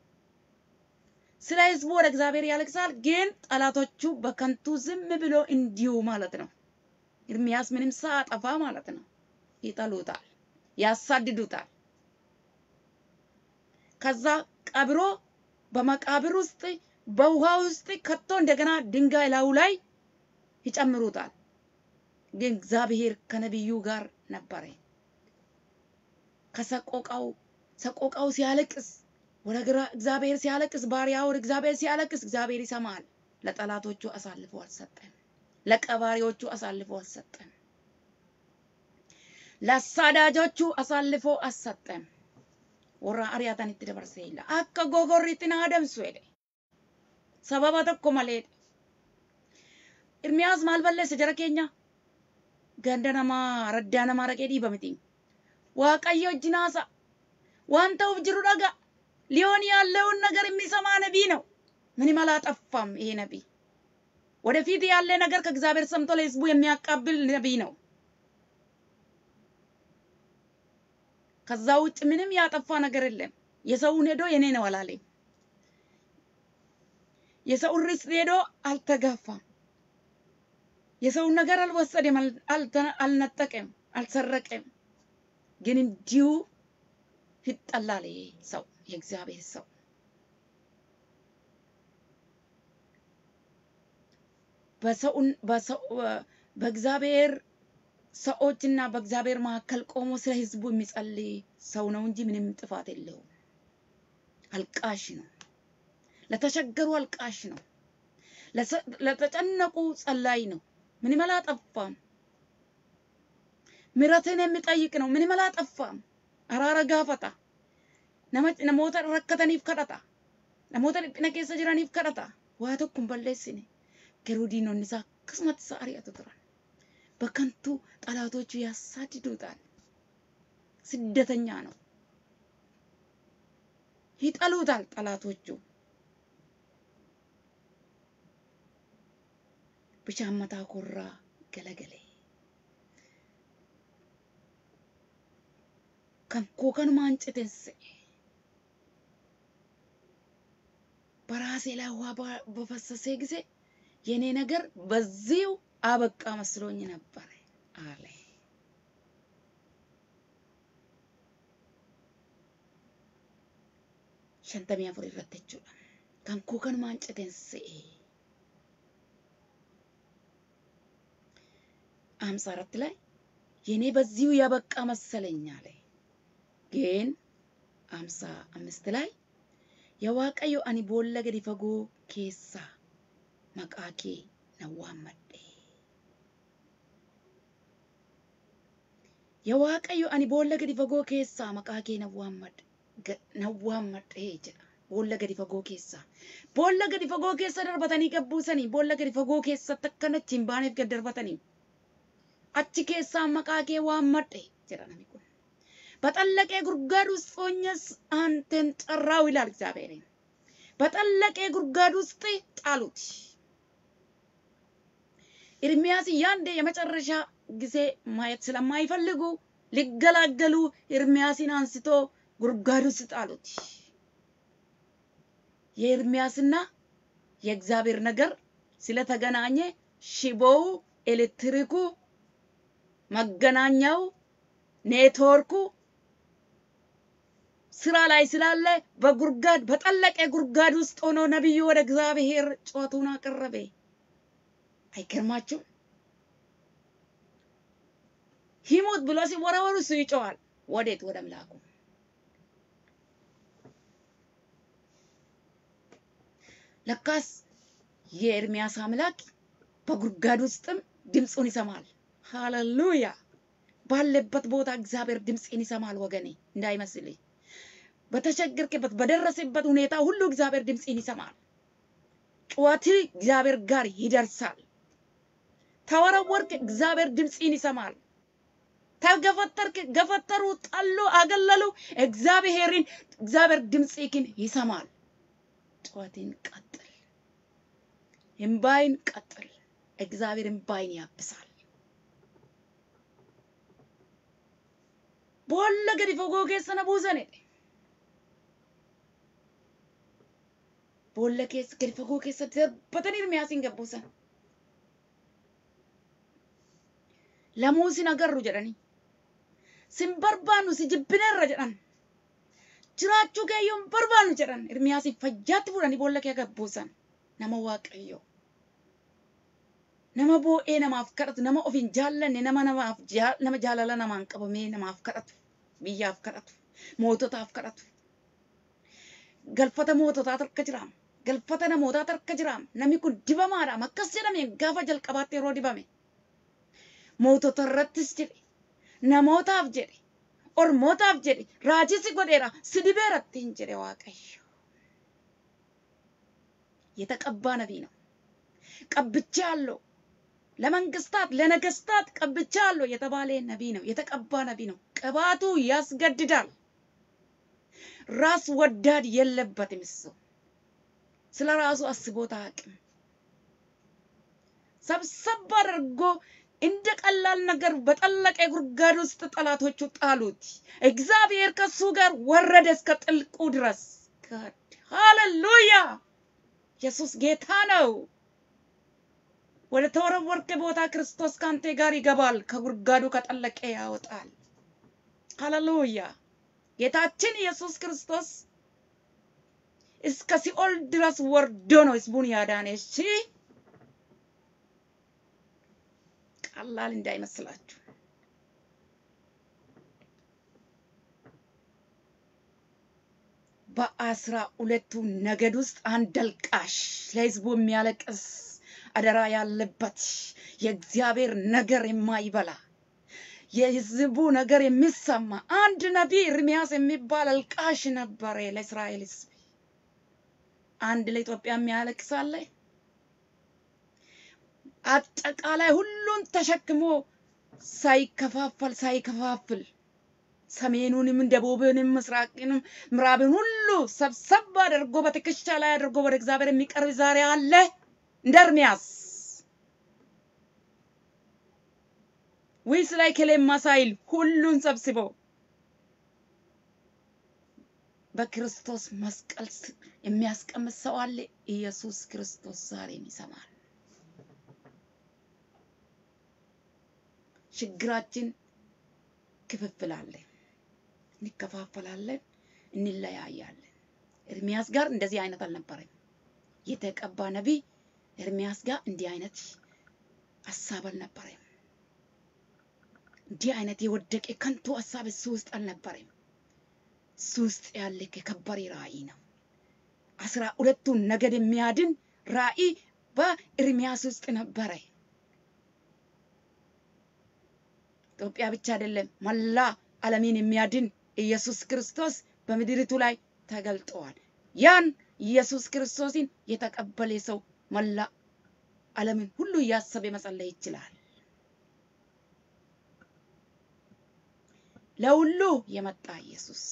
ስለ ህዝቡ ወደ እግዚአብሔር ያለቅሳል። ግን ጠላቶቹ በከንቱ ዝም ብሎ እንዲሁ ማለት ነው። ኤርሚያስ ምንም ሳያጠፋ ማለት ነው ይጠሉታል፣ ያሳድዱታል። ከዛ ቀብሮ በመቃብር ውስጥ በውሃ ውስጥ ከቶ እንደገና ድንጋይ ላዩ ላይ ይጨምሩታል። ግን እግዚአብሔር ከነቢዩ ጋር ነበረ። ከሰቆቃው ሰቆቃው ሲያለቅስ ወደ ግራ እግዚአብሔር ሲያለቅስ ባሪያ ወደ እግዚአብሔር ሲያለቅስ እግዚአብሔር ይሰማል። ለጠላቶቹ አሳልፎ አልሰጠም። ለቀባሪዎቹ አሳልፎ አልሰጠም። ለአሳዳጆቹ አሳልፎ አልሰጠም። ወራ አርያታኒtti dabarsee illa akka gogorriitti na adamsu jedhe sababa tokko malee Irmiyaas maal balleesse jara keenya ganda namaa raddaa namaa dhaqee dhiiba miti waaqayyo wajjin haasa waan ta'uuf jiru dhaga ሊሆን ያለውን ነገር የሚሰማ ነቢይ ነው። ምንም አላጠፋም ይሄ ነቢይ። ወደፊት ያለ ነገር ከእግዚአብሔር ሰምቶ ለህዝቡ የሚያቃብል ነቢይ ነው። ከዛ ውጭ ምንም ያጠፋ ነገር የለም። የሰውን ሄዶ የኔ ነው አላለኝ። የሰውን ርስት ሄዶ አልተጋፋም። የሰውን ነገር አልወሰደም፣ አልነጠቀም፣ አልሰረቀም። ግን እንዲሁ ይጠላል ይሄ ሰው የእግዚአብሔር ሰው በእግዚአብሔር ሰዎችና በእግዚአብሔር መካከል ቆሞ ስለ ህዝቡ የሚጸልይ ሰው ነው እንጂ ምንም ጥፋት የለውም። አልቃሽ ነው። ለተቸገሩ አልቃሽ ነው። ለተጨነቁ ጸላይ ነው። ምንም አላጠፋም። ምሕረትን የሚጠይቅ ነው። ምንም አላጠፋም። አራራ ጋፈታ namoota rakkataniif kadhata namoota dhiphina keessa jiraniif kadhata waa tokko hin balleessine garuu diinonni isaa akkasumatti isa ari'atu turan በከንቱ ጠላቶቹ ያሳድዱታል። ስደተኛ ነው። ይጠሉታል ጠላቶቹ። ብቻን መታ ኮራ ገለገሌ ከንኮ ከኑማ አንጭቴንሴ በራሴ ላይ ውሃ በፈሰሰ ጊዜ የኔ ነገር በዚሁ አበቃ መስሎኝ ነበር አለ። shantamii afur irratti jechuudha. Kan koo kanumaan citeen se'e. አምሳ አራት ላይ የኔ በዚሁ ያበቃ መሰለኝ አለ። ግን አምሳ አምስት ላይ የዋቀዮ አኒ ቦለ ገዲ ፈጎ ኬሳ መቃኬ ነዋመዴ የዋቀዮ አኒ ቦለ ገዲ ፈጎ ኬሳ መቃኬ ነዋመድ nawwaammadhee jedha. Boolla gadi fagoo keessa. Boolla gadi fagoo keessa darbatanii gabbuusanii boolla gadi fagoo keessatti akkanatti hin baaneef gad darbatanii. Achi keessaa maqaa kee waammadhe jedha namni kun. በጠለቀ ጉድጓድ ውስጥ ሆኜስ አንተን ጠራው ይላል እግዚአብሔር። በጠለቀ ጉድጓድ ውስጥ ጣሉት። ኤርሚያስ ያንዴ የመጨረሻ ጊዜ ማየት ስለማይፈልጉ ሊገላገሉ ኤርሚያስን አንስቶ ጉድጓድ ውስጥ ጣሉት። የኤርሚያስና የእግዚአብሔር ነገር ስለተገናኘ ሽቦው፣ ኤሌክትሪኩ፣ መገናኛው፣ ኔትወርኩ ስራ ላይ ስላለ በጉድጓድ በጠለቀ ጉድጓድ ውስጥ ሆኖ ነቢዩ ወደ እግዚአብሔር ጩኸቱን አቀረበ። አይገርማችሁም? ይሙት ብሎ ሲወረወሩ እሱ ይጮዋል። ወዴት? ወደ አምላኩ ለካስ የኤርሚያስ አምላክ በጉድጓድ ውስጥም ድምፁን ይሰማል። ሃሌሉያ! ባለበት ቦታ እግዚአብሔር ድምፅን ይሰማል። ወገኔ እንዳይመስልህ፣ በተቸገርክበት በደረሰበት ሁኔታ ሁሉ እግዚአብሔር ድምፅን ይሰማል። ጩኸት እግዚአብሔር ጋር ይደርሳል። ተወረወርክ፣ እግዚአብሔር ድምፅን ይሰማል። ተገፈተርክ፣ ገፈተሩ፣ ጠሉ፣ አገለሉ፣ እግዚአብሔርን እግዚአብሔር ድምፅህን ይሰማል። ጩኸትን ቀጥል፣ እምባይን ቀጥል። እግዚአብሔር እምባይን ያብሳል። ቦለ ገዲ ፈጎ ኬሰነ ቡሰን ቦለ ኬስ ገዲ ፈጎ ኬሰ ደርበተን ኤርሚያሲን ገቡሰን lamuu sin agarru jedhanii sin barbaannu si jibbineerra jedhan jiraachuu keeyyoo hin barbaannu jedhan Ermiyaasiin fayyaatti fudhanii boolla kee gabbuusan nama waaqayyo nama boo'ee namaaf kadhatu nama of hin jaallanne nama namaaf nama jaalala namaan qabamee namaaf kadhatu biyyaaf kadhatu moototaaf kadhatu galfata moototaa harka jiraam galfata namootaa harka jiraam namni kun dibamaadhaam akkas jedhame gaafa jalqabaatti yeroo dibame mootota irrattis jedhe namootaaf jedhe ormootaaf jedhe raajii si godheera si dibeeratti hin jedhe waaqayyo የተቀባ ነቢይ ነው። ቀብቻ አለው ለመንግስታት ለነገስታት ቀብቻ አለው የተባለ ነቢይ ነው። የተቀባ ነቢይ ነው። ቅባቱ ያስገድዳል። ራስ ወዳድ የለበትም። እሱ ስለ ራሱ አስቦት አያውቅም። ሰብሰብ አድርጎ እንደ ቀላል ነገር በጠለቀ ጉድጓድ ውስጥ ጠላቶቹ ጣሉት። እግዚአብሔር ከሱ ጋር ወረደ እስከ ጥልቁ ድረስ። ሃሌሉያ! ኢየሱስ ጌታ ነው። ወደ ተወረወርክ ቦታ ክርስቶስ ካንተ ጋር ይገባል፣ ከጉድጓዱ ከጠለቀ ያወጣል። ሃሌሉያ! ጌታችን ኢየሱስ ክርስቶስ እስከ ሲኦል ድረስ ወርዶ ነው ህዝቡን ያዳነ። እሺ ቀላል እንዳይመስላችሁ። በአስራ ሁለቱ ነገድ ውስጥ አንድ አልቃሽ ለህዝቡ የሚያለቅስ አደራ ያለበት የእግዚአብሔር ነገር የማይበላ የህዝቡ ነገር የሚሰማ አንድ ነቢይ ኤርምያስ የሚባል አልቃሽ ነበረ ለእስራኤል ህዝብ። አንድ ለኢትዮጵያ የሚያለቅስ አለ። አጠቃላይ ሁሉን ተሸክሞ ሳይከፋፈል ሳይከፋፍል ሰሜኑንም ደቡብንም ምስራቅንም ምዕራብን ሁሉ ሰብሰብ አድርጎ በትከሻ ላይ አድርጎ ወደ እግዚአብሔር የሚቀርብ ዛሬ አለ እንደ ኤርምያስ ወይስ ላይ ከሌማ ሳይል ሁሉን ሰብስቦ በክርስቶስ መስቀል ስር የሚያስቀምጥ ሰው አለ። ኢየሱስ ክርስቶስ ዛሬም ይሰማል። ችግራችን ክፍፍል አለ። እንከፋፈላለን፣ እንለያያለን። ኤርምያስ ጋር እንደዚህ አይነት አልነበረም። የተቀባ ነቢይ ኤርምያስ ጋር እንዲህ አይነት ሀሳብ አልነበረም። እንዲህ አይነት የወደቀ ከንቱ ሀሳብ እሱ ውስጥ አልነበረም። እሱ ውስጥ ያለ የከበረ ራእይ ነው። አስራ ሁለቱን ነገድ የሚያድን ራእይ በኤርምያስ ውስጥ ነበረ። ኢትዮጵያ ብቻ አይደለም፣ መላ ዓለምን የሚያድን ኢየሱስ ክርስቶስ በምድሪቱ ላይ ተገልጠዋል። ያን ኢየሱስ ክርስቶስን የተቀበለ ሰው መላ ዓለምን ሁሉ እያሰበ መጸለይ ይችላል። ለሁሉ የመጣ ኢየሱስ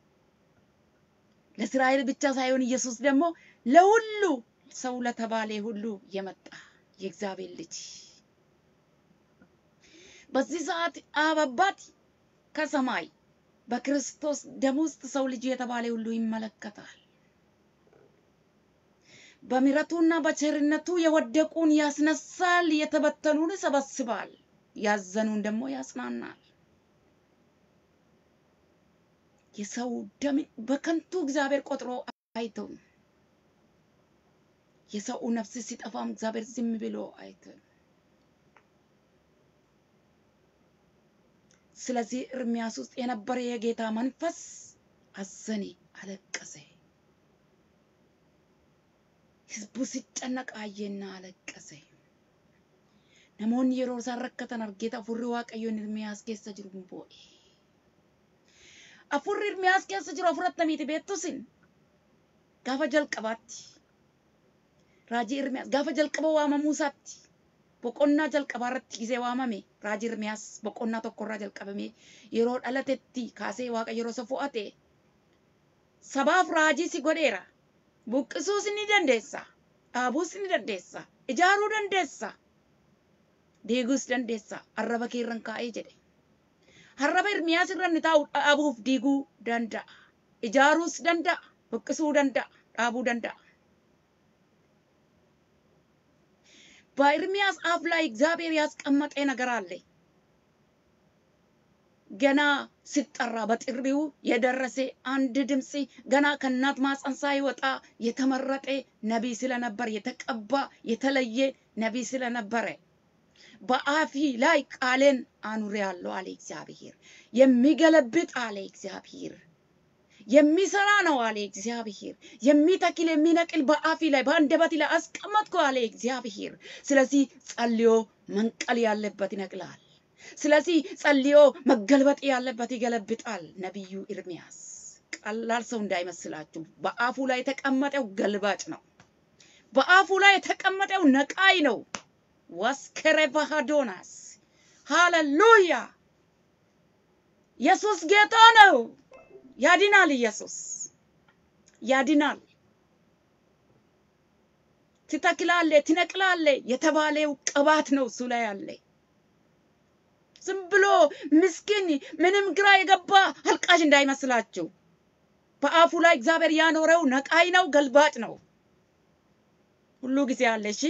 ለእስራኤል ብቻ ሳይሆን ኢየሱስ ደግሞ ለሁሉ ሰው ለተባለ ሁሉ የመጣ የእግዚአብሔር ልጅ በዚህ ሰዓት አብ አባት ከሰማይ በክርስቶስ ደም ውስጥ ሰው ልጅ የተባለ ሁሉ ይመለከታል። በምሕረቱና በቸርነቱ የወደቁን ያስነሳል፣ የተበተኑን ይሰበስባል፣ ያዘኑን ደግሞ ያጽናናል። የሰው ደም በከንቱ እግዚአብሔር ቆጥሮ አይተውም። የሰው ነፍስ ሲጠፋም እግዚአብሔር ዝም ብሎ አይተውም። ስለዚህ ኤርምያስ ውስጥ የነበረ የጌታ መንፈስ አዘነ፣ አለቀሰ። ህዝቡ ሲጨነቅ አየና አለቀሰ። namoonni yeroo isaan rakkatan argeeta afurri waaqayyoon Ermiyaas keessa jiru hin boo'e. Afurri Ermiyaas keessa jiru afurattamiiti beektusin gaafa jalqabaatti raajii Ermiyaas gaafa jalqaba waamamuu isaatti boqonnaa jalqabaa irratti gisee waamame raajii Ermiyaas boqonnaa tokkorraa jalqabame yeroo dhalatetti kaasee waaqa yeroo isa fo'ate sabaaf raajii si godheera buqqisuus ni dandeessa dhaabuus ni dandeessa ijaaruu dandeessa diiguus dandeessa arraba kee irran kaa'ee jedhe arraba Ermiyaas irra ni taa'u dhaabuuf diiguu danda'a ijaaruus danda'a buqqisuu danda'a dhaabuu danda'a በኤርሚያስ አፍ ላይ እግዚአብሔር ያስቀመጠ ነገር አለ። ገና ሲጠራ በጥሪው የደረሰ አንድ ድምፅ ገና ከእናት ማፀን ሳይወጣ የተመረጠ ነቢይ ስለነበር የተቀባ የተለየ ነቢይ ስለነበረ በአፊ ላይ ቃሌን አኑሬአለሁ አለ እግዚአብሔር። የሚገለብጥ አለ እግዚአብሔር የሚሰራ ነው አለ እግዚአብሔር። የሚተክል የሚነቅል በአፊ ላይ በአንደበት ላይ አስቀመጥኩ አለ እግዚአብሔር። ስለዚህ ጸልዮ መንቀል ያለበት ይነቅላል። ስለዚህ ጸልዮ መገልበጥ ያለበት ይገለብጣል። ነቢዩ ኤርሚያስ ቀላል ሰው እንዳይመስላችሁ። በአፉ ላይ የተቀመጠው ገልባጭ ነው። በአፉ ላይ የተቀመጠው ነቃይ ነው። ወስከረ ባሃዶናስ ሃሌሉያ! ኢየሱስ ጌታ ነው። ያድናል። ኢየሱስ ያድናል። ትተክላለ፣ ትነቅላለ የተባለው ቅባት ነው እሱ ላይ አለ። ዝም ብሎ ምስኪን ምንም ግራ የገባ አልቃሽ እንዳይመስላችሁ። በአፉ ላይ እግዚአብሔር ያኖረው ነቃይ ነው፣ ገልባጭ ነው። ሁሉ ጊዜ አለ። እሺ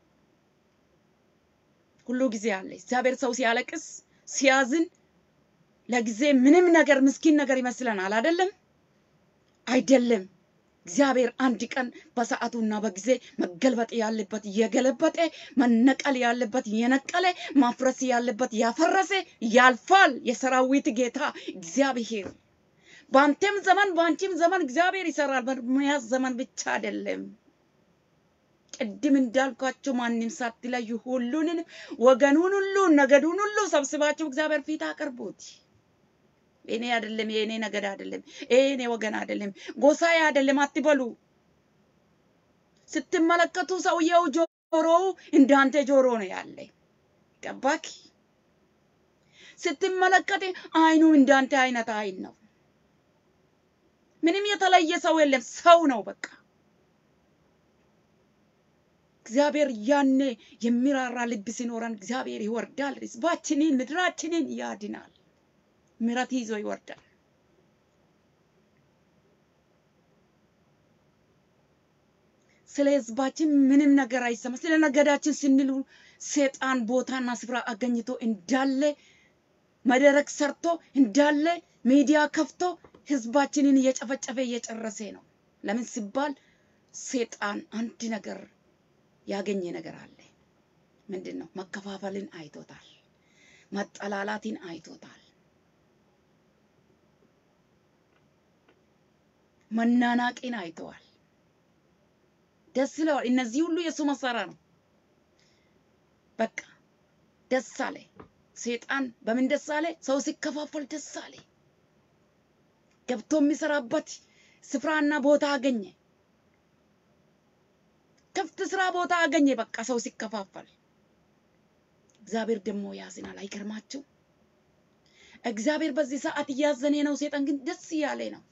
ሁሉ ጊዜ አለ። እግዚአብሔር ሰው ሲያለቅስ ሲያዝን ለጊዜ ምንም ነገር ምስኪን ነገር ይመስለናል። አይደለም አይደለም። እግዚአብሔር አንድ ቀን በሰዓቱና በጊዜ መገልበጥ ያለበት የገለበጠ መነቀል ያለበት የነቀለ ማፍረስ ያለበት ያፈረሰ ያልፋል። የሰራዊት ጌታ እግዚአብሔር በአንተም ዘመን በአንቺም ዘመን እግዚአብሔር ይሰራል። በኤርምያስ ዘመን ብቻ አይደለም። ቅድም እንዳልኳቸው ማንም ሳትለዩ ሁሉንን ወገኑን ሁሉ ነገዱን ሁሉ ሰብስባችሁ እግዚአብሔር ፊት አቅርቡት። የኔ አይደለም፣ የኔ ነገድ አይደለም፣ የኔ ወገን አይደለም፣ ጎሳዬ አይደለም አትበሉ። ስትመለከቱ ሰውየው ጆሮው እንዳንተ ጆሮ ነው ያለ። ገባክ? ስትመለከት አይኑ እንዳንተ አይነት አይን ነው። ምንም የተለየ ሰው የለም፣ ሰው ነው በቃ። እግዚአብሔር ያኔ የሚራራ ልብ ሲኖረን እግዚአብሔር ይወርዳል፣ ህዝባችንን ምድራችንን ያድናል። ምሕረት ይዞ ይወርዳል። ስለ ህዝባችን ምንም ነገር አይሰማ። ስለ ነገዳችን ስንሉ ሰይጣን ቦታና ስፍራ አገኝቶ እንዳለ መድረክ ሰርቶ እንዳለ ሚዲያ ከፍቶ ህዝባችንን እየጨፈጨፈ እየጨረሰ ነው። ለምን ሲባል ሰይጣን አንድ ነገር ያገኘ ነገር አለ። ምንድን ነው? መከፋፈልን አይቶታል። መጠላላትን አይቶታል። መናናቅን አይተዋል። ደስ ይለዋል። እነዚህ ሁሉ የእሱ መሳሪያ ነው። በቃ ደስ አለ። ሰይጣን በምን ደስ አለ? ሰው ሲከፋፈል ደስ አለ። ገብቶ የሚሰራበት ስፍራና ቦታ አገኘ። ክፍት ስራ ቦታ አገኘ። በቃ ሰው ሲከፋፈል፣ እግዚአብሔር ደግሞ ያዝናል። አይገርማችሁ? እግዚአብሔር በዚህ ሰዓት እያዘነ ነው። ሰይጣን ግን ደስ እያለ ነው።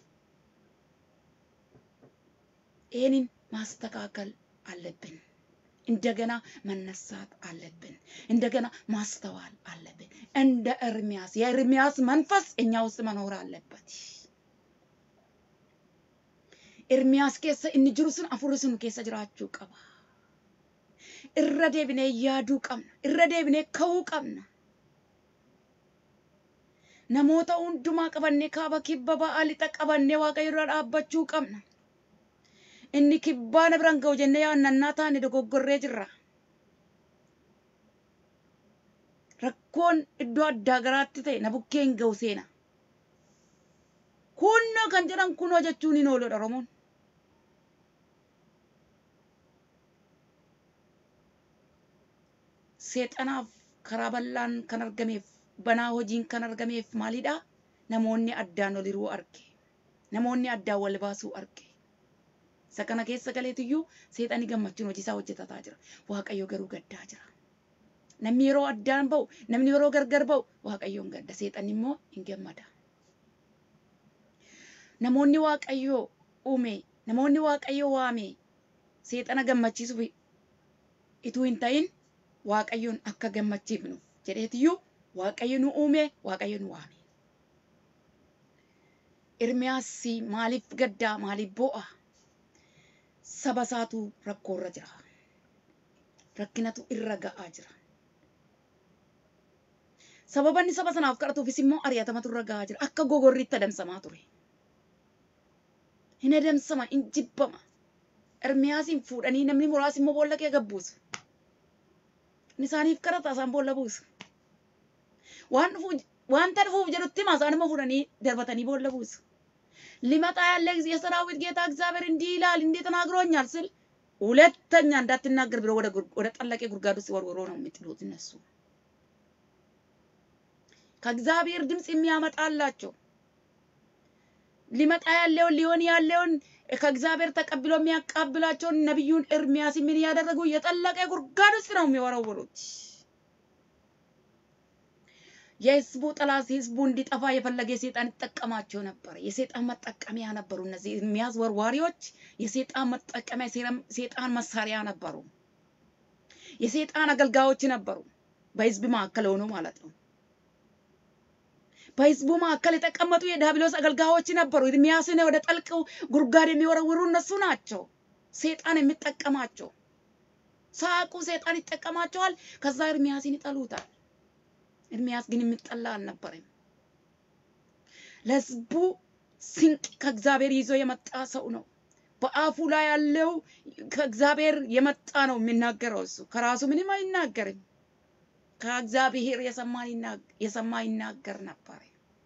ይህንን ማስተካከል አለብን። እንደገና መነሳት አለብን። እንደገና ማስተዋል አለብን። እንደ ኤርሚያስ የኤርሚያስ መንፈስ እኛ ውስጥ መኖር አለበት። ኤርሚያስ ኬሰ inni jiru sun afurri sun keessa jiraachuu qaba. Irra deebinee yaaduu qabna. Irra deebinee ka'uu qabna. Namoota hundumaa qabannee kaaba kibba ba'aa lixa qabannee waaqayyo irra dhaabbachuu qabna. inni kibbaa na biraan ga'u jennee yaannannaa taane dogoggorree jirra. Rakkoon iddoo addaa garaatti ta'e na bukkee hin ga'u seena. Kunoo kan jedhan kunoo jechuun hin ooludha Oromoon. Seexanaaf karaa bal'aan kan argameef banaa hojiin kan argameef maalidha? Namoonni addaan ol hiruu arge. Namoonni addaan wal baasuu arge. isa kana keessa galeetiyyuu seexani gammachuun hojii isaa hojjetataa jira. Waaqayyo garuu gaddaa jira. Namni yeroo addaan ba'u, namni yeroo gargar ba'u, Waaqayyoon gadda. Seexanni immoo hin gammada. Namoonni Waaqayyoo uume, namoonni Waaqayyoo waame, seexana gammachiisuuf ituu hin ta'in Waaqayyoon akka gammachiifnu jedheetiyyuu Waaqayyo nu uume, Waaqayyo nu waame. Ermiyaas maaliif gaddaa, maaliif boo'a? saba isaatu rakkoorra jira. Rakkinatu irra ga'aa jira. Sababa inni saba sanaaf kadhatuufis immoo ari'atamatu irra ga'aa jira. Akka gogorriitti adamsamaa ture. Hin adamsama, hin jibbama. Ermiyaasiin fuudhanii namni muraasni immoo boolla kee gabbuusu. Inni isaaniif kadhata isaan boolla buusu. Waan dhufuuf wanta dhufuuf jedhutti himaa isaan immoo fuudhanii darbatanii boolla buusu. ሊመጣ ያለ የሰራዊት ጌታ እግዚአብሔር እንዲህ ይላል እንዲህ ተናግሮኛል ስል ሁለተኛ እንዳትናገር ብሎ ወደ ወደ ጠለቀ ጉድጓድ ውስጥ ወርውሮ ነው የሚጥሉት እነሱ። ከእግዚአብሔር ድምፅ የሚያመጣላቸው ሊመጣ ያለውን ሊሆን ያለውን ከእግዚአብሔር ተቀብሎ የሚያቃብላቸውን ነቢዩን ኤርሚያስ ምን ያደረጉ የጠለቀ ጉድጓድ ውስጥ ነው የሚወረውሩት። የህዝቡ ጠላት ህዝቡ እንዲጠፋ የፈለገ የሴጣን ይጠቀማቸው ነበር። የሴጣን መጠቀሚያ ነበሩ። እነዚህ ኤርሚያስ ወርዋሪዎች የሴጣን መጠቀሚያ ሴጣን መሳሪያ ነበሩ። የሴጣን አገልጋዮች ነበሩ። በህዝብ መካከል ሆኖ ማለት ነው። በህዝቡ መካከል የተቀመጡ የዲያብሎስ አገልጋዮች ነበሩ። ኤርምያስን ወደ ጠልቅ ጉድጓድ የሚወረውሩ እነሱ ናቸው። ሴጣን የሚጠቀማቸው ሳቁ ሴጣን ይጠቀማቸዋል። ከዛ ኤርምያስን ይጠሉታል። ኤርምያስ ግን የሚጠላ አልነበረም። ለህዝቡ ስንቅ ከእግዚአብሔር ይዞ የመጣ ሰው ነው። በአፉ ላይ ያለው ከእግዚአብሔር የመጣ ነው የሚናገረው። እሱ ከራሱ ምንም አይናገርም። ከእግዚአብሔር የሰማ ይናገር ነበር።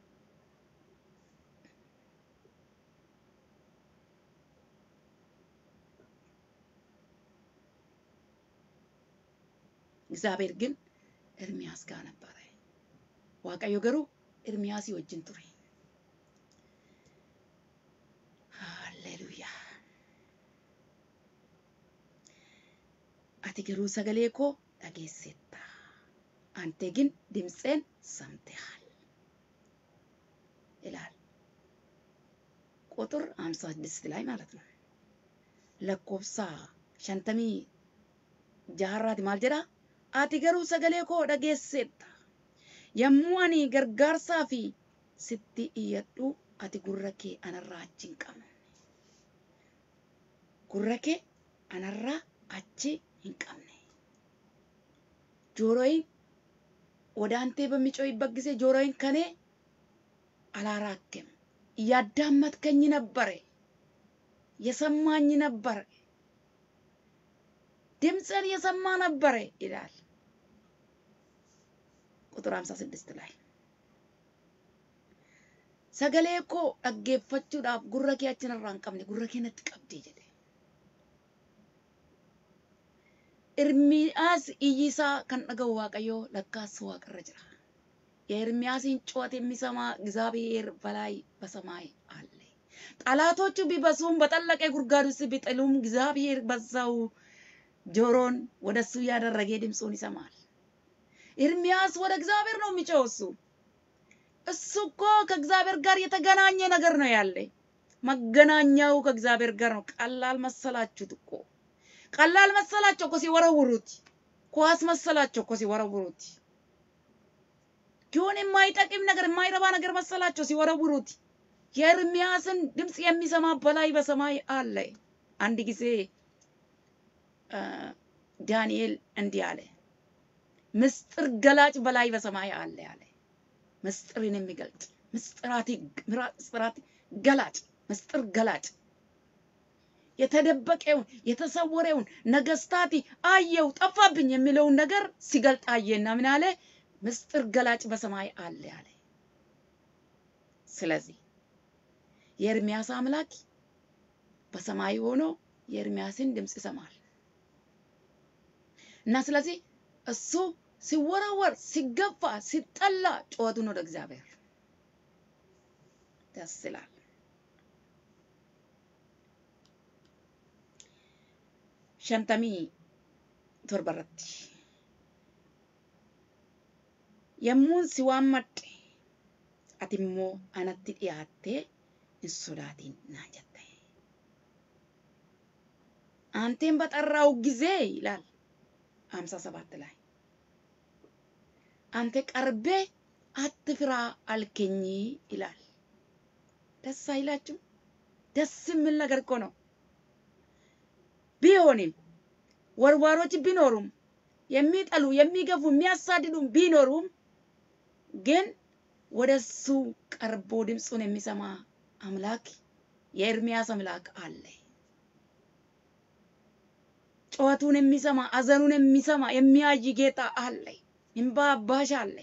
እግዚአብሔር ግን ኤርምያስ ጋር ነበረ። ዋቀዮ ገሩ ኤርምያስ ወጅን ቱሬ። ሃሌሉያ ati garuu sagalee koo dhageessetta ante ግን ድምፄን ሰምተሃል ይላል ቁጥር 56 ላይ ማለት ነው። ለኮብሳ ሸንተሚ ጃሃራት ማል ጀዳ ati garuu sagalee koo dhageessetta yommuu ani gargaarsaa fi sitti iyyadhu ati gurra kee anarraa achi hin qabne gurra kee anarraa achi hin qabne ጆሮዬን ወደ አንተ በሚጮይበት ጊዜ ጆሮዬን ከኔ አላራክም። እያዳመጥከኝ ነበረ፣ የሰማኝ ነበረ፣ ድምፅን የሰማ ነበረ ይላል ቁጥር 56 ላይ sagalee koo dhaggeeffachuudhaaf gurra kee achinarraa hin qabne gurra kee natti qabdee jedhe ኤርሚያስ እይሳ kan dhaga'u waaqayyo lakkaas waaqarra jira የኤርሚያስን ጩኸት የሚሰማ እግዚአብሔር በላይ በሰማይ አለ። ጠላቶቹ ቢበዙም በጠለቀ ጉድጓድ ውስጥ ቢጥሉም እግዚአብሔር በዛው ጆሮን ወደሱ ያደረገ ድምፁን ይሰማል። ኤርሚያስ ወደ እግዚአብሔር ነው የሚጮው። እሱ እሱ እኮ ከእግዚአብሔር ጋር የተገናኘ ነገር ነው ያለ። መገናኛው ከእግዚአብሔር ጋር ነው። ቀላል መሰላችሁት እኮ ቀላል መሰላቸው እኮ ሲወረውሩት፣ ኳስ መሰላቸው እኮ ሲወረውሩት፣ ግን የማይጠቅም ነገር የማይረባ ነገር መሰላቸው ሲወረውሩት። የኤርሚያስን ድምፅ የሚሰማ በላይ በሰማይ አለ። አንድ ጊዜ ዳንኤል እንዲህ አለ፣ ምስጢር ገላጭ በላይ በሰማይ አለ አለ። ምስጢርን የሚገልጥ ምስጢራት ገላጭ ምስጢር ገላጭ የተደበቀውን የተሰወረውን ነገስታት አየው ጠፋብኝ የሚለውን ነገር ሲገልጥ አየና ምን አለ? ምስጢር ገላጭ በሰማይ አለ አለ። ስለዚህ የኤርሚያስ አምላክ በሰማይ ሆኖ የኤርሚያስን ድምፅ ይሰማል እና ስለዚህ እሱ ሲወረወር፣ ሲገፋ፣ ሲጠላ ጩኸቱን ወደ እግዚአብሔር ደስ ይላል። shantamii torba irratti yommuun si waammadhe ati immoo anatti dhiyaattee hin sodaatin naan jette አንቴን በጠራው ጊዜ ይላል ሀምሳ ሰባት ላይ አንተ ቀርቤ አትፍራ አልከኝ ይላል። ደስ አይላችሁ? ደስ የሚል ነገር እኮ ነው። ቢሆንም ወርዋሮች ቢኖሩም የሚጠሉ የሚገፉ የሚያሳድዱም ቢኖሩም ግን ወደሱ ቀርቦ ድምፁን የሚሰማ አምላክ የኤርሚያስ አምላክ አለ። ጩኸቱን የሚሰማ አዘኑን የሚሰማ የሚያይ ጌታ አለ። እንባ አባሽ አለ።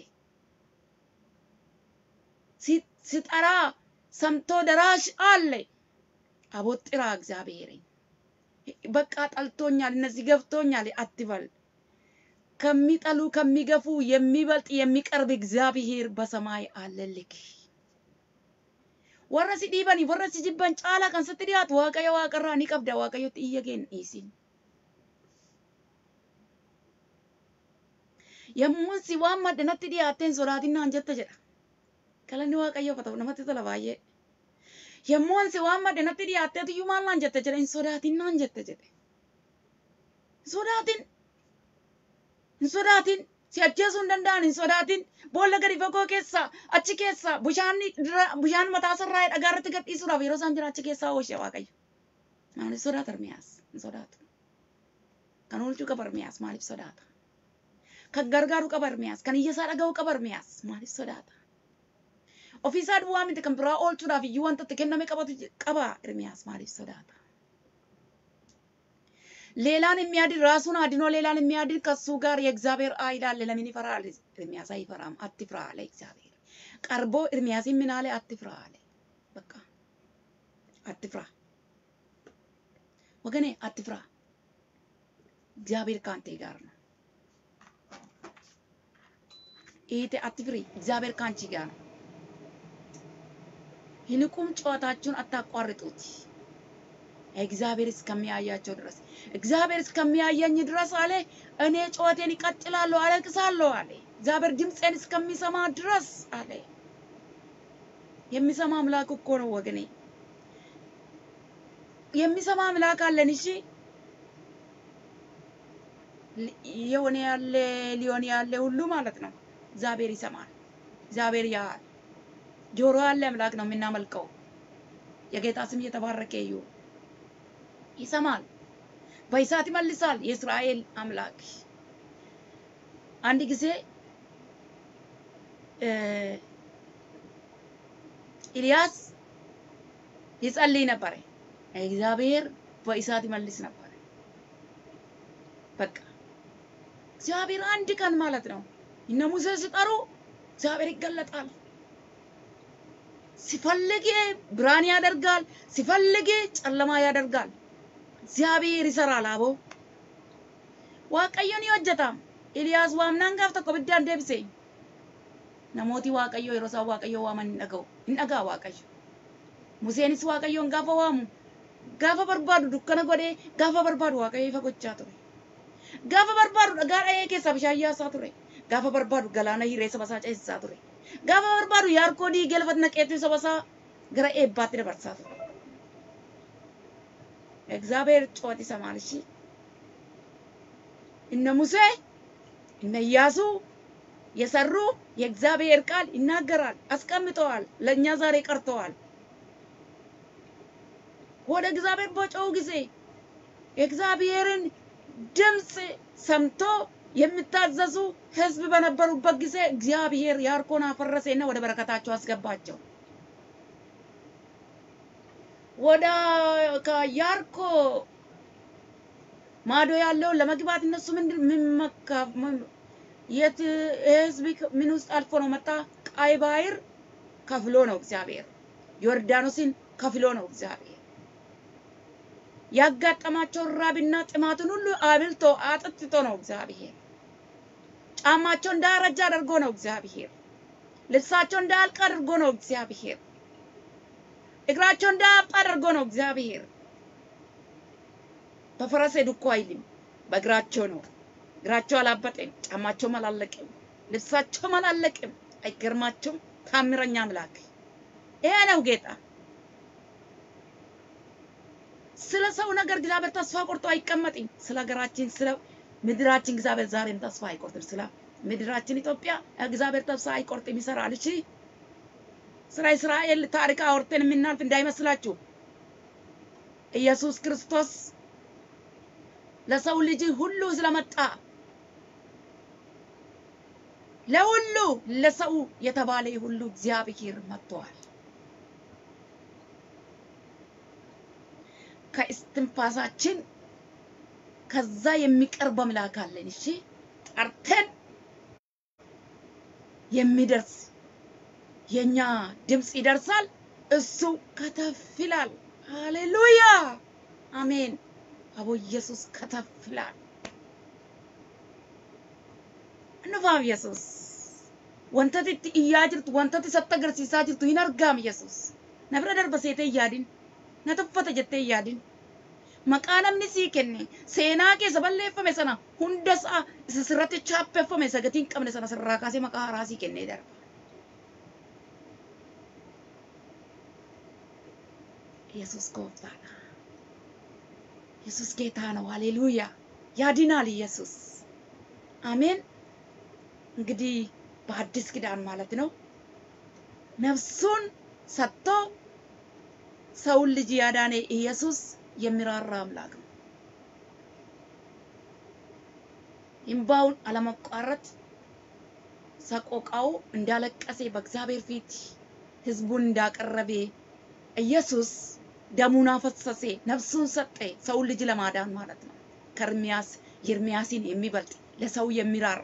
ሲጠራ ሰምቶ ደራሽ አለ። አቦጥራ እግዚአብሔርን በቃ ጠልቶኛል፣ እነዚህ ገፍቶኛል አትበል። ከሚጠሉ ከሚገፉ የሚበልጥ የሚቀርብ እግዚአብሔር በሰማይ አለልክ። ወረ si dhiibani warra si jibban caalaa kan sitti dhiyaatu waaqayyo waaqarraa ni qabda waaqayyotti iyya keen dhiisin. Yommuun si waan madda natti dhiyaatteen sodaatinaan jetta jedha. Galanni waaqayyoof haa ta'u namatti tola baay'ee. Yommuun si waan madda natti dhiyaatteetu iyyuu maal naan jette jedha hin sodaatinaan jette jedhe. Hin sodaatin. Hin sodaatin. Si ajjeesuu hin danda'an hin sodaatin. Boolla gadi fagoo keessa achi keessa bishaan bishaan mataa sarraa dhagaa irratti gadhiisuudhaaf yeroo isaan jira achi keessaa oolche Waaqayyo. Maaliif sodaata Ermiyaas? Hin sodaatu. Kan oolchuu qaba Ermiyaas maaliif sodaata? Kan gargaaru qaba Ermiyaas. Kan iyya isaa dhaga'uu qaba Ermiyaas maaliif sodaata? Ofiisaa duwwaa miti kan biraa oolchuudhaaf iyyuu wanta itti kenname qabatu qaba Ermiyaas maaliif sodaata? ሌላን የሚያድን ራሱን አድኖ ሌላን የሚያድን ከሱ ጋር የእግዚአብሔር ኃይል አለ። ለምን ይፈራል? ኤርሚያስ አይፈራም። አትፍራ አለ እግዚአብሔር። ቀርቦ ኤርሚያስ ምን አለ? አትፍራ አለ። በቃ አትፍራ ወገኔ፣ አትፍራ። እግዚአብሔር ከአንተ ጋር ነው። ኢቴ አትፍሪ፣ እግዚአብሔር ከአንቺ ጋር ነው። ይልቁም ጨዋታችሁን አታቋርጡት እግዚአብሔር እስከሚያያቸው ድረስ እግዚአብሔር እስከሚያየኝ ድረስ አለ እኔ ጩኸቴን ይቀጥላለሁ፣ አለቅሳለሁ አለ። እግዚአብሔር ድምፄን እስከሚሰማ ድረስ አለ። የሚሰማ አምላክ እኮ ነው ወገኔ፣ የሚሰማ አምላክ አለን። እሺ የሆነ ያለ ሊሆን ያለ ሁሉ ማለት ነው እግዚአብሔር ይሰማል። እግዚአብሔር ያያል። ጆሮ ያለ አምላክ ነው የምናመልከው። የጌታ ስም እየተባረከ ይሁን። ይሰማል፣ በእሳት ይመልሳል። የእስራኤል አምላክ አንድ ጊዜ ኤልያስ ይጸልይ ነበረ። እግዚአብሔር በእሳት ይመልስ ነበረ። በቃ እግዚአብሔር አንድ ቀን ማለት ነው እነ ሙሴ ሲጠሩ እግዚአብሔር ይገለጣል። ሲፈልግ ብርሃን ያደርጋል፣ ሲፈልግ ጨለማ ያደርጋል። እግዚአብሔር ይሰራል። አቦ waaqayyoon ni hojjeta. Iliyaas waamnaan gaaf tokko biddaan deebise. Namooti waaqayyoo yeroo isaan waaqayyoo waaman hin dhaga'u. Hin dhaga'a waaqayyo. Museenis waaqayyoon gaafa waamu gaafa barbaadu dukkana godhee gaafa barbaadu waaqayyo ifa gochaa ture. Gaafa barbaadu dhagaa dha'ee keessaa bishaan yaasaa ture. Gaafa barbaadu galaana hiree saba isaa ceesisaa ture. Gaafa barbaadu yaarkoo diigee lafa naqeetu saba isaa gara eebbaatti dabarsaa ture. እግዚአብሔር ጩኸት ይሰማል። እሺ እነ ሙሴ እነ ኢያሱ የሰሩ የእግዚአብሔር ቃል ይናገራል፣ አስቀምጠዋል። ለእኛ ዛሬ ቀርተዋል። ወደ እግዚአብሔር በጮሁ ጊዜ የእግዚአብሔርን ድምፅ ሰምቶ የሚታዘዙ ሕዝብ በነበሩበት ጊዜ እግዚአብሔር ያርኮን አፈረሰና ወደ በረከታቸው አስገባቸው። ወደ ከያርኮ ማዶ ያለው ለመግባት እነሱ ምንድን ምን መካ የት ህዝብ ምን ውስጥ አልፎ ነው መጣ? ቀይ ባህር ከፍሎ ነው እግዚአብሔር። ዮርዳኖስን ከፍሎ ነው እግዚአብሔር። ያጋጠማቸውን ራብና ጥማትን ሁሉ አብልቶ አጥጥቶ ነው እግዚአብሔር። ጫማቸው እንዳያረጅ አድርጎ ነው እግዚአብሔር። ልብሳቸው እንዳያልቅ አድርጎ ነው እግዚአብሔር። እግራቸው እንዳያብጥ አድርጎ ነው እግዚአብሔር። በፈረስ ሄዱ እኮ አይልም፣ በእግራቸው ነው። እግራቸው አላበጠም፣ ጫማቸውም አላለቅም፣ ልብሳቸውም አላለቅም። አይገርማቸውም? ታምረኛ አምላክ ይሄ ነው ጌታ። ስለ ሰው ነገር እግዚአብሔር ተስፋ ቆርጦ አይቀመጥም። ስለ ሀገራችን፣ ስለ ምድራችን እግዚአብሔር ዛሬም ተስፋ አይቆርጥም። ስለ ምድራችን ኢትዮጵያ እግዚአብሔር ተስፋ አይቆርጥም፣ ይሰራል። እሺ ስለ እስራኤል ታሪክ አውርተን የምናልፍ እንዳይመስላችሁ። ኢየሱስ ክርስቶስ ለሰው ልጅ ሁሉ ስለመጣ ለሁሉ ለሰው የተባለ ሁሉ እግዚአብሔር መጥተዋል። ከእስትንፋሳችን ከዛ የሚቀርብ አምላክ አለን። እሺ ጠርተን የሚደርስ የኛ ድምፅ ይደርሳል። እሱ ከተፍ ይላል። ሃሌሉያ አሜን። አቦ ኢየሱስ ከተፍ ይላል። እንፋም ኢየሱስ ወንተት itti iyyaa jirtu wantati isatti agarsiisaa jirtu hin argaam Yesuus. Na bira darba seetee yaadin. Na tuffata jettee yaadin. Maqaa namni sii kenne seenaa keessa balleeffame sana hunda isaa isa sirratti chaappeffame isa gatii hin qabne sana sirraa kaasee maqaa haaraa sii kennee darba. ኢየሱስ ጎፍታና ኢየሱስ ጌታ ነው። ሃሌሉያ ያድናል ኢየሱስ። አሜን። እንግዲህ በአዲስ ኪዳን ማለት ነው ነፍሱን ሰጥቶ ሰውን ልጅ ያዳነ ኢየሱስ የሚራራ አምላክ ነው። እምባውን አለመቋረጥ ሰቆቃው እንዳለቀሰ በእግዚአብሔር ፊት ህዝቡን እንዳቀረበ ኢየሱስ ደሙን አፈሰሰ፣ ነፍሱን ሰጠ፣ ሰውን ልጅ ለማዳን ማለት ነው። ከኤርምያስ ኤርምያስን የሚበልጥ ለሰው የሚራራ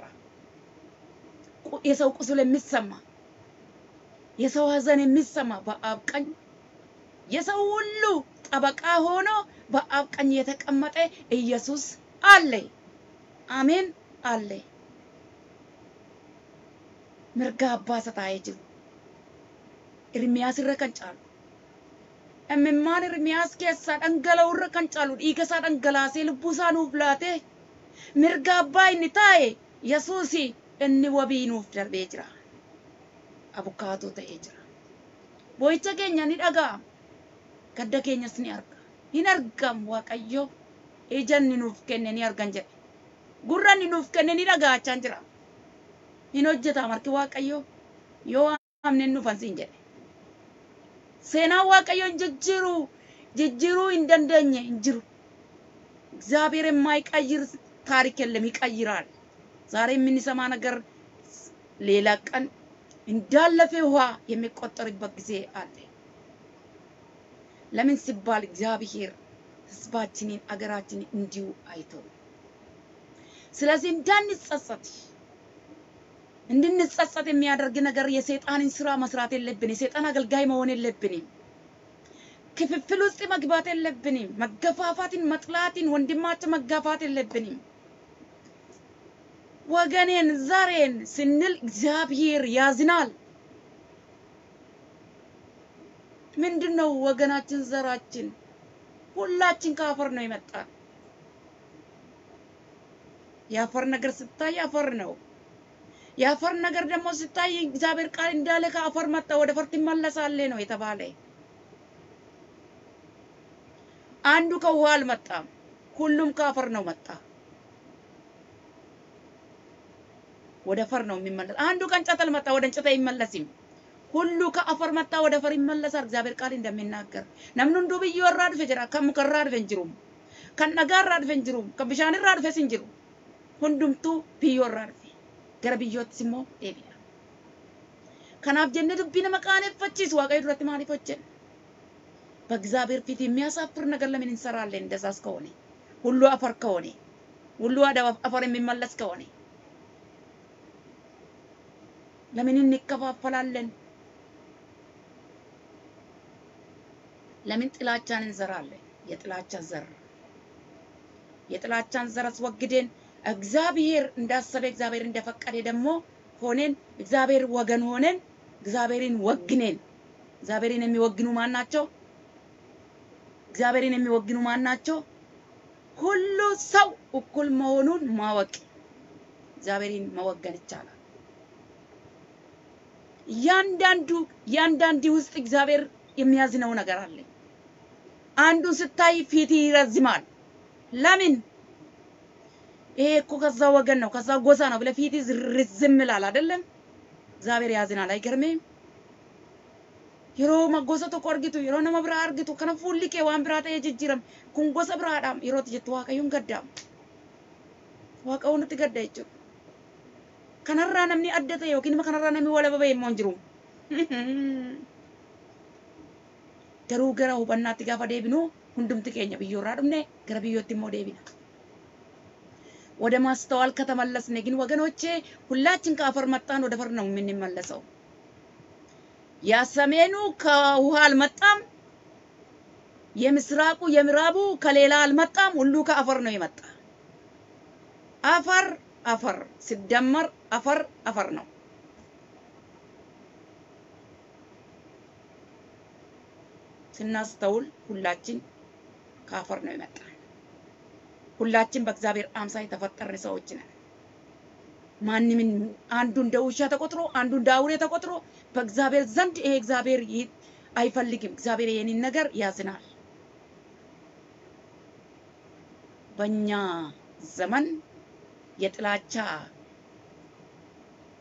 የሰው ቁስል የሚሰማ የሰው ሐዘን የሚሰማ በአብ ቀኝ የሰው ሁሉ ጠበቃ ሆኖ በአብ ቀኝ የተቀመጠ ኢየሱስ አለ። አሜን አለ። mirga abbaa isa taa'ee jiru. Irmiyaas irra kan caalu. Imimmaan Irmiyaas keessaa dhangala'u irra kan caalu dhiiga isaa dhangalaasee lubbuu isaa nuuf laatee mirga abbaa inni taa'e Yesuus inni wabii nuuf darbee jira. Abukaatoo ta'ee jira. Boo'icha keenya ni dhaga'ama. Gadda keenyas ni arga. Hin argamu Waaqayyo ija inni nuuf kenne ni argan jedhe. Gurra inni nuuf kenne ni dhaga'achaa jira. hin hojjeta marki waaqayyo yoo amne dhufan siin jedhe seenaan waaqayyo hin jijjiiru jijjiiruu hin dandeenye hin jiru እግዚአብሔር የማይቀይር ታሪክ የለም ይቀይራል ዛሬ የምንሰማ ነገር ሌላ ቀን እንዳለፈ ውሃ የሚቆጠርበት ጊዜ አለ ለምን ሲባል እግዚአብሔር ህዝባችንን አገራችንን እንዲሁ አይቶ ስለዚህ እንዳንጸጸት እንድንጸጸት የሚያደርግ ነገር የሰይጣንን ስራ መስራት የለብን። የሰይጣን አገልጋይ መሆን የለብንም። ክፍፍል ውስጥ መግባት የለብንም። መገፋፋትን፣ መጥላትን፣ ወንድማችን መጋፋት የለብንም። ወገኔን ዘሬን ስንል እግዚአብሔር ያዝናል። ምንድን ነው ወገናችን፣ ዘራችን? ሁላችን ከአፈር ነው የመጣን። የአፈር ነገር ስታይ አፈር ነው። የአፈር ነገር ደግሞ ሲታይ እግዚአብሔር ቃል እንዳለ ከአፈር መጣ ወደ አፈር ትመለሳለህ ነው የተባለ። አንዱ ከውሃ አልመጣም፣ ሁሉም ከአፈር ነው መጣ። ወደ አፈር ነው የሚመለስ። አንዱ ከእንጨት አልመጣ ወደ እንጨት አይመለስም። ሁሉ ከአፈር መጣ ወደ አፈር ይመለሳል። እግዚአብሔር ቃል እንደሚናገር ነምኑ እንዱ ብዮ irraa dhufe jira kan muka irraa dhufe hin jiru kan dhagaa irraa dhufe hin jiru kan bishaan irraa dhufes hin jiru hundumtuu biyyoo irraa dhufe gara biyyoottis immoo deebi'a. Kanaaf jennee dubbii nama qaaneffachiisu waaqayyo duratti maaliif hojjenna? በእግዚአብሔር ፊት የሚያሳፍር ነገር ለምን እንሰራለን? እንደዛስ ከሆነ ሁሉ አፈር ከሆነ ሁሉ ወደ አፈር የሚመለስ ከሆነ ለምን እንከፋፈላለን? ለምን ጥላቻን እንዘራለን? የጥላቻ ዘር የጥላቻን ዘር አስወግደን እግዚአብሔር እንዳሰበ እግዚአብሔር እንደፈቀደ ደግሞ ሆነን እግዚአብሔር ወገን ሆነን እግዚአብሔርን ወግነን እግዚአብሔርን የሚወግኑ ማን ናቸው? እግዚአብሔርን የሚወግኑ ማን ናቸው? ሁሉ ሰው እኩል መሆኑን ማወቅ እግዚአብሔርን መወገን ይቻላል። እያንዳንዱ እያንዳንዱ ውስጥ እግዚአብሔር የሚያዝነው ነገር አለ። አንዱ ስታይ ፊት ይረዝማል። ለምን? ይሄ እኮ ከዛ ወገን ነው ከዛ ጎሳ ነው ብለህ ፊት ርዝም ይላል አይደለም? እግዚአብሔር ያዝናል። አይገርምም? yeroo gosa tokko argitu yeroo nama biraa argitu kana fuulli kee waan biraa ta'ee jijjiirame kun gosa biraadhaam yerootti jettu waaqayyoon gaddaamu waaqayyoon nutti gadda jechuudha. Kanarraa namni adda ta'e yookiin kanarraa namni walaba ba'e immoo hin jiru. Garuu gara hubannaatti gaafa deebinu hundumti keenya biyyoorraa dhumne gara biyyootti immoo deebina. ወደ ማስተዋል ከተመለስን ግን ወገኖቼ ሁላችን ከአፈር መጣን፣ ወደ አፈር ነው የምንመለሰው። የሰሜኑ ከውሃ አልመጣም፣ የምስራቁ የምዕራቡ ከሌላ አልመጣም። ሁሉ ከአፈር ነው የመጣ። አፈር አፈር ሲደመር አፈር አፈር ነው። ስናስተውል ሁላችን ከአፈር ነው የመጣ። ሁላችን በእግዚአብሔር አምሳል የተፈጠርን ሰዎች ነን። ማንም አንዱ እንደ ውሻ ተቆጥሮ አንዱ እንደ አውሬ ተቆጥሮ በእግዚአብሔር ዘንድ ይሄ እግዚአብሔር አይፈልግም። እግዚአብሔር ይሄንን ነገር ያዝናል። በእኛ ዘመን የጥላቻ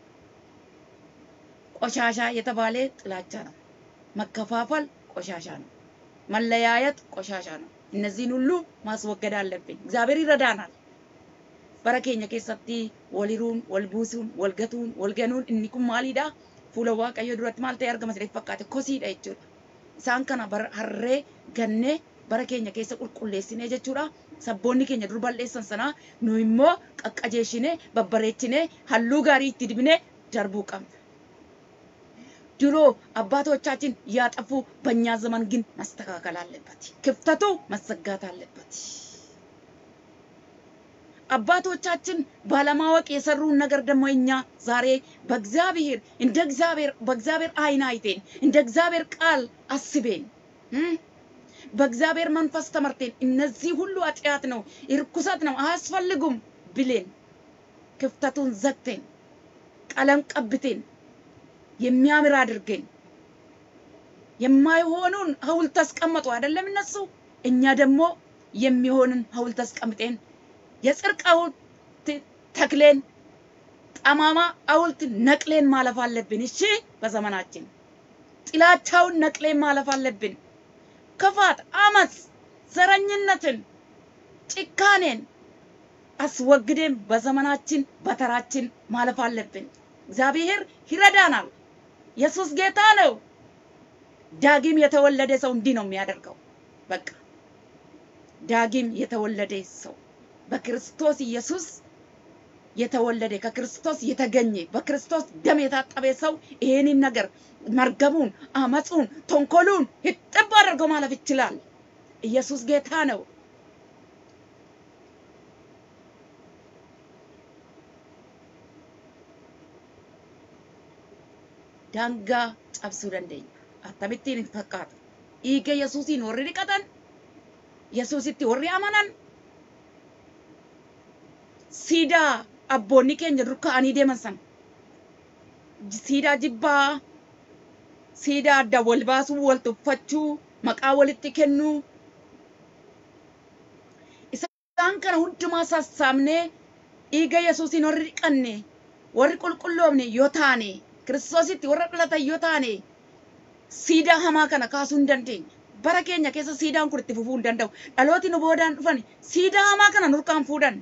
ቆሻሻ የተባለ ጥላቻ ነው። መከፋፈል ቆሻሻ ነው። መለያየት ቆሻሻ ነው። እነዚህን ሁሉ ማስወገድ አለብን። እግዚአብሔር ይረዳናል። bara keenya keessatti waliruun wal buusuun wal gatuun wal ganuun inni kun maalidha fuula waaqayyoo duratti maal ta'e argama jedhee fakkaate kosiidha jechuudha. Isaan kana bara harree gannee bara keenya keessa qulqulleessinee jechuudha. Sabboonni keenya dur balleessan sanaa nu immoo qaqqajeeshinee babbareechinee halluu gaarii itti dibnee darbuu qabna. ድሮ አባቶቻችን ያጠፉ በእኛ ዘመን ግን መስተካከል አለበት። ክፍተቱ መዘጋት አለበት። አባቶቻችን ባለማወቅ የሰሩን ነገር ደግሞ እኛ ዛሬ በእግዚአብሔር እንደ እግዚአብሔር በእግዚአብሔር አይን አይቴን እንደ እግዚአብሔር ቃል አስቤን በእግዚአብሔር መንፈስ ተመርቴን እነዚህ ሁሉ ኃጢአት ነው፣ እርኩሰት ነው፣ አያስፈልጉም ብሌን ክፍተቱን ዘግቴን ቀለም ቀብቴን የሚያምር አድርገን የማይሆኑን ሐውልት አስቀመጡ አይደለም እነሱ። እኛ ደግሞ የሚሆንን ሐውልት አስቀምጤን የጽድቅ ሐውልት ተክሌን ጠማማ ሐውልት ነቅሌን ማለፍ አለብን። እሺ፣ በዘመናችን ጥላቻውን ነቅሌን ማለፍ አለብን። ክፋት፣ አመፅ፣ ዘረኝነትን፣ ጭካኔን አስወግደን በዘመናችን በተራችን ማለፍ አለብን። እግዚአብሔር ይረዳናል። ኢየሱስ ጌታ ነው። ዳግም የተወለደ ሰው እንዲህ ነው የሚያደርገው። በቃ ዳግም የተወለደ ሰው በክርስቶስ ኢየሱስ የተወለደ ከክርስቶስ የተገኘ በክርስቶስ ደም የታጠበ ሰው ይሄንን ነገር መርገሙን፣ አመፁን፣ ተንኮሉን ይጥብ አድርጎ ማለፍ ይችላል። ኢየሱስ ጌታ ነው። daangaa cabsuu dandeenya. Akkamittiin hin fakkaatu. Dhiiga Yesuusiin warri dhiqatan, Yesuusitti warri amanan, siidaa abboonni keenya dur ka'anii deeman sana, siidaa jibbaa, siidaa adda wal baasuu, wal tuffachuu, maqaa walitti kennuu, isaan kana hundumaa sassaabnee dhiiga Yesuusiin warri dhiqanne, warri qulqulloofne yoo taane, kiristoositti warra dhalatan yoo taane siidaa hamaa kana kaasuu hin dandeenya. Bara keenya keessa siidaan kun itti fufuu hin danda'u. Dhalooti nu boodaan dhufan siidaa hamaa kana nurkaan fuudhan.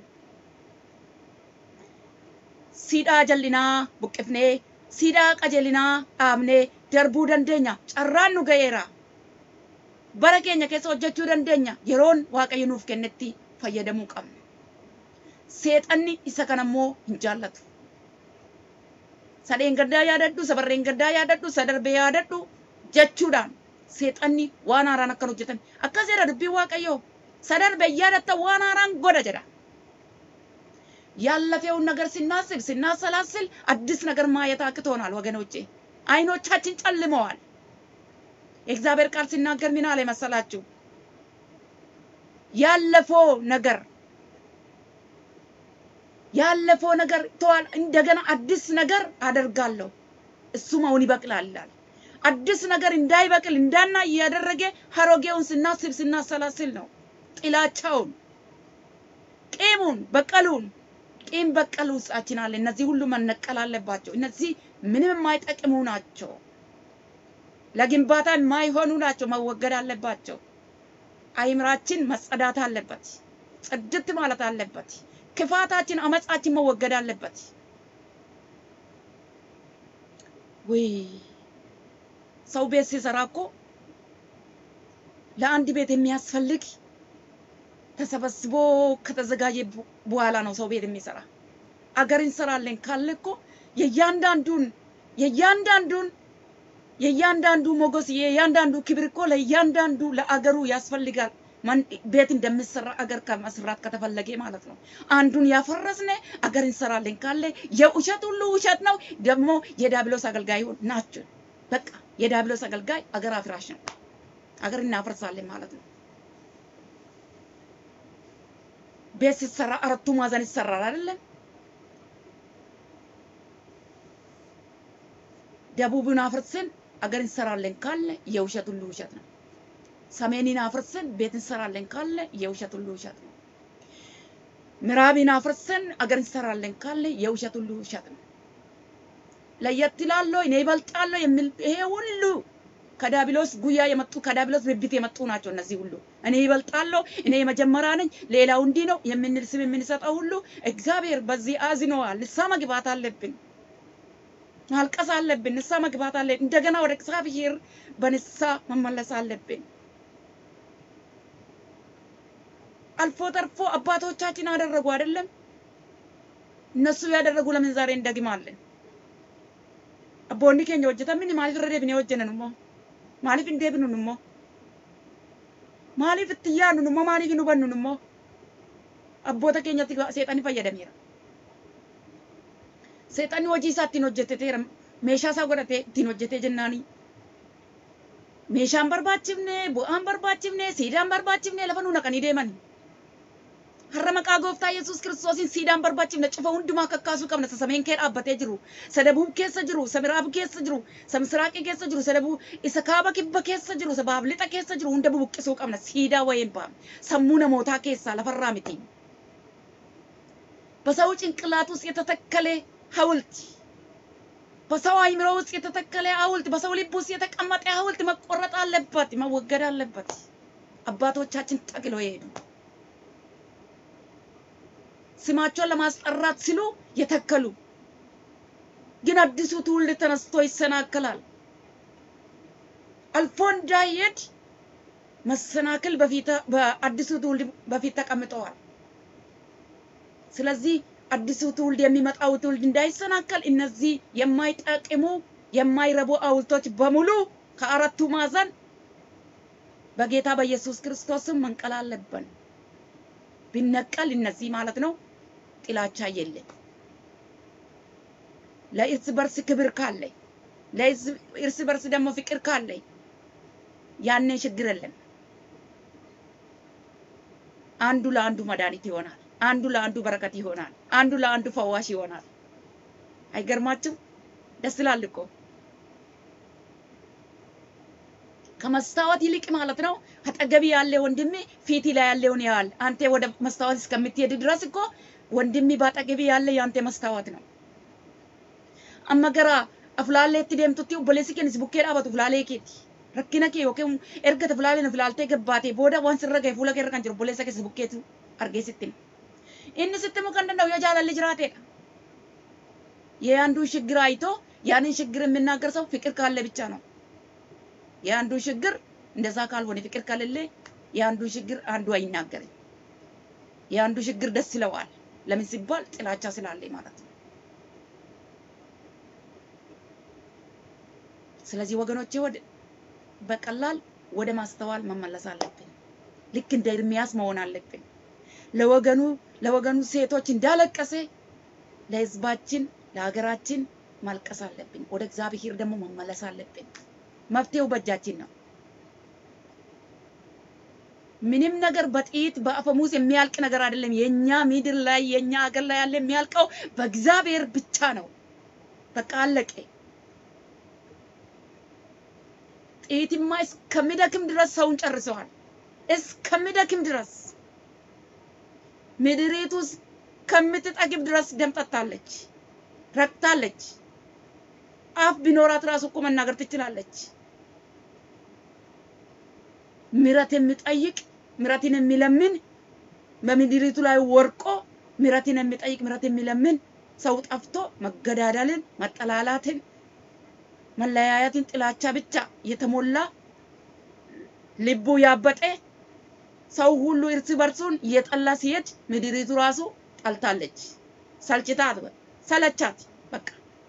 Siidaa jallinaa buqqifnee siidaa qajeelinaa dhaabnee darbuu dandeenya. Carraan nu ga'eera. Bara keenya keessa hojjechuu dandeenya. Yeroon Waaqayyo nuuf kennetti fayyadamuu qabna. Seexanni isa kanammoo hin jaallatu. sadeen gaddaa yaadadhu sabarreen gaddaa yaadadhu sadarbee yaadadhu jechuudhaan seexanni waan haaraan akkan hojjetan akkas jedha dubbiin waaqayyoo sadarbe yaadatta waan haaraan godha jedha ያለፈውን ነገር ስናስብ ስናሰላስል አዲስ ነገር ማየት አቅቶናል ወገኖቼ። አይኖቻችን ጨልመዋል። የእግዚአብሔር ቃል ሲናገር ምን አለ መሰላችሁ? ያለፈው ነገር ያለፈው ነገር ተዋል፣ እንደገና አዲስ ነገር አደርጋለሁ፣ እሱም አሁን ይበቅላል ይላል። አዲስ ነገር እንዳይበቅል እንዳና እያደረገ አሮጌውን ስናስብ ስናሰላስል ነው። ጥላቻውን፣ ቂሙን፣ በቀሉን ቂም በቀል ውስጣችን አለ። እነዚህ ሁሉ መነቀል አለባቸው። እነዚህ ምንም የማይጠቅሙ ናቸው። ለግንባታ የማይሆኑ ናቸው። መወገድ አለባቸው። አይምራችን መጸዳት አለበት። ጽድት ማለት አለበት። ክፋታችን፣ አመጻችን መወገድ አለበት። ወይ ሰው ቤት ሲሰራ እኮ ለአንድ ቤት የሚያስፈልግ ተሰበስቦ ከተዘጋጀ በኋላ ነው ሰው ቤት የሚሰራ። አገር እንሰራለን ካለ እኮ የእያንዳንዱን የእያንዳንዱን የእያንዳንዱ ሞገስ የእያንዳንዱ ክብር እኮ ለእያንዳንዱ ለአገሩ ያስፈልጋል። ቤት እንደሚሰራ አገር ከመስራት ከተፈለገ ማለት ነው። አንዱን ያፈረስነ አገር እንሰራለን ካለ የውሸት ሁሉ ውሸት ነው። ደግሞ የዳብሎስ አገልጋይ ናቸው። በቃ የዳብሎስ አገልጋይ አገር አፍራሽ ነው። አገር እናፈርሳለን ማለት ነው። ቤት ሲሰራ አራቱ ማዕዘን ይሰራል አይደለም? ደቡብን አፍርሰን አገር እንሰራለን ካለ የውሸት ሁሉ ውሸት ነው። ሰሜንን አፍርሰን ቤት እንሰራለን ካለ የውሸት ሁሉ ውሸት ነው። ምዕራብን አፍርሰን አገር እንሰራለን ካለ የውሸት ሁሉ ውሸት ነው። ለየት ይላለሁ፣ እኔ ይበልጣለሁ የሚል ይሄ ሁሉ ከዳቢሎስ ጉያ የመጡ ከዳቢሎስ ብብት የመጡ ናቸው። እነዚህ ሁሉ እኔ ይበልጣለሁ፣ እኔ የመጀመሪያ ነኝ፣ ሌላው እንዲህ ነው የምንል ስም የምንሰጠው ሁሉ እግዚአብሔር በዚህ አዝነዋል። ንስሐ መግባት አለብን፣ ማልቀስ አለብን፣ ንስሐ መግባት አለብን። እንደገና ወደ እግዚአብሔር በንስሐ መመለስ አለብን። አልፎ ተርፎ አባቶቻችን አደረጉ አይደለም? እነሱ ያደረጉ ለምን ዛሬ እንደግማለን? አቦኒ ኬኛ hojjetan mini maaliif irra deebinee hojjennan immoo maaliif hin deebinun immoo maaliif itti yaadnu immoo maaliif hin hubannun immoo abboota keenyatti seexanni fayyadameera. Seexanni hojii isaa ittiin hojjeteteera meeshaa isaa godhatee ittiin hojjetee jennaani. Meeshaan barbaachifne bu'aan barbaachifne siidaan barbaachifne lafa nu naqanii deemani. har'a maqaa gooftaa yesus kiristoosiin siidaan barbaachifne cufa hundumaa kakkaasuu qabna isa sameen kee dhaabbatee jiru isa dabuu keessa jiru isa miraab keessa jiru isa misiraaqii keessa jiru isa dabuu isa kaaba kibba keessa jiru isa baaf lixa keessa jiru hunda bubuqqisuu qabna siidaa wayeen ba'a sammuu namootaa keessaa lafarraa miti በሰው ጭንቅላት ውስጥ የተተከለ ሐውልት በሰው አእምሮ ውስጥ የተተከለ ሐውልት በሰው ልብ ውስጥ የተቀመጠ ሐውልት መቆረጥ አለበት፣ መወገድ አለበት። አባቶቻችን ጠቅለው የሄዱ ስማቸውን ለማስጠራት ሲሉ የተከሉ ግን አዲሱ ትውልድ ተነስቶ ይሰናከላል። አልፎ እንዳይሄድ መሰናክል በፊት በአዲሱ ትውልድ በፊት ተቀምጠዋል። ስለዚህ አዲሱ ትውልድ የሚመጣው ትውልድ እንዳይሰናከል እነዚህ የማይጠቅሙ የማይረቡ ሐውልቶች በሙሉ ከአራቱ ማዕዘን በጌታ በኢየሱስ ክርስቶስም መንቀል አለብን። ቢነቀል እነዚህ ማለት ነው ጥላቻ የለም። ለእርስ በርስ ክብር ካለ ለእርስ በርስ ደግሞ ፍቅር ካለ ያኔ ችግር የለም። አንዱ ለአንዱ መድኃኒት ይሆናል። አንዱ ለአንዱ በረከት ይሆናል። አንዱ ለአንዱ ፈዋሽ ይሆናል። አይገርማችሁም? ደስ ይላል እኮ ከመስታወት ይልቅ ማለት ነው አጠገቢ ያለ ወንድሜ ፊት ላይ ያለውን ያህል አንተ ወደ መስታወት እስከምትሄድ ድረስ እኮ ወንድሜ ባጠገቢ ያለ ያንተ መስታወት ነው። አመገራ አፍላሌት ደምቱቲ ኦቦሌሲ ኬንስ ቡኬ ዳበቱ ፍላሌ ኬቲ ረኪነ ኬ ዮኪን ኤርገተ ፍላሌን ፍላልቴ ገባቴ ቦዳ ዋን ስረገ ፉለ ኬ ረከን ጅሩ ኦቦሌሰ ኬስ ቡኬቱ አርጌ ስትል inni sitti muka እንደው የጃላል ጅራቴ የአንዱ ችግር አይቶ ያንን ችግር የሚናገር ሰው ፍቅር ካለ ብቻ ነው። የአንዱ ችግር እንደዛ ካልሆነ ፍቅር ከሌለ የአንዱ ችግር አንዱ አይናገርም። የአንዱ ችግር ደስ ይለዋል። ለምን ሲባል ጥላቻ ስላለ ማለት ነው። ስለዚህ ወገኖቼ ወደ በቀላል ወደ ማስተዋል መመለስ አለብን። ልክ እንደ ኤርሚያስ መሆን አለብን። ለወገኑ ለወገኑ ሴቶች እንዳለቀሰ ለሕዝባችን ለሀገራችን ማልቀስ አለብን። ወደ እግዚአብሔር ደግሞ መመለስ አለብን። መፍትሄው በእጃችን ነው። ምንም ነገር በጥይት በአፈሙዝ የሚያልቅ ነገር አይደለም። የኛ ምድር ላይ የኛ ሀገር ላይ ያለ የሚያልቀው በእግዚአብሔር ብቻ ነው። በቃ አለቀ። ጥይትማ እስከሚደክም ድረስ ሰውን ጨርሰዋል። እስከሚደክም ድረስ ምድሪቱ እስከምትጠግብ ድረስ ደም ጠጥታለች፣ ረክታለች። አፍ ቢኖራት ራሱ እኮ መናገር ትችላለች። ምረት የሚጠይቅ ምረትን የሚለምን በምድሪቱ ላይ ወርቆ ምረትን የሚጠይቅ ምረት የሚለምን ሰው ጠፍቶ መገዳደልን፣ መጠላላትን፣ መለያየትን፣ ጥላቻ ብቻ የተሞላ ልቡ ያበጠ ሰው ሁሉ እርስ በርሱን እየጠላ ሲሄድ ምድሪቱ ራሱ ጠልታለች። ሰልችታት፣ ሰለቻት። በቃ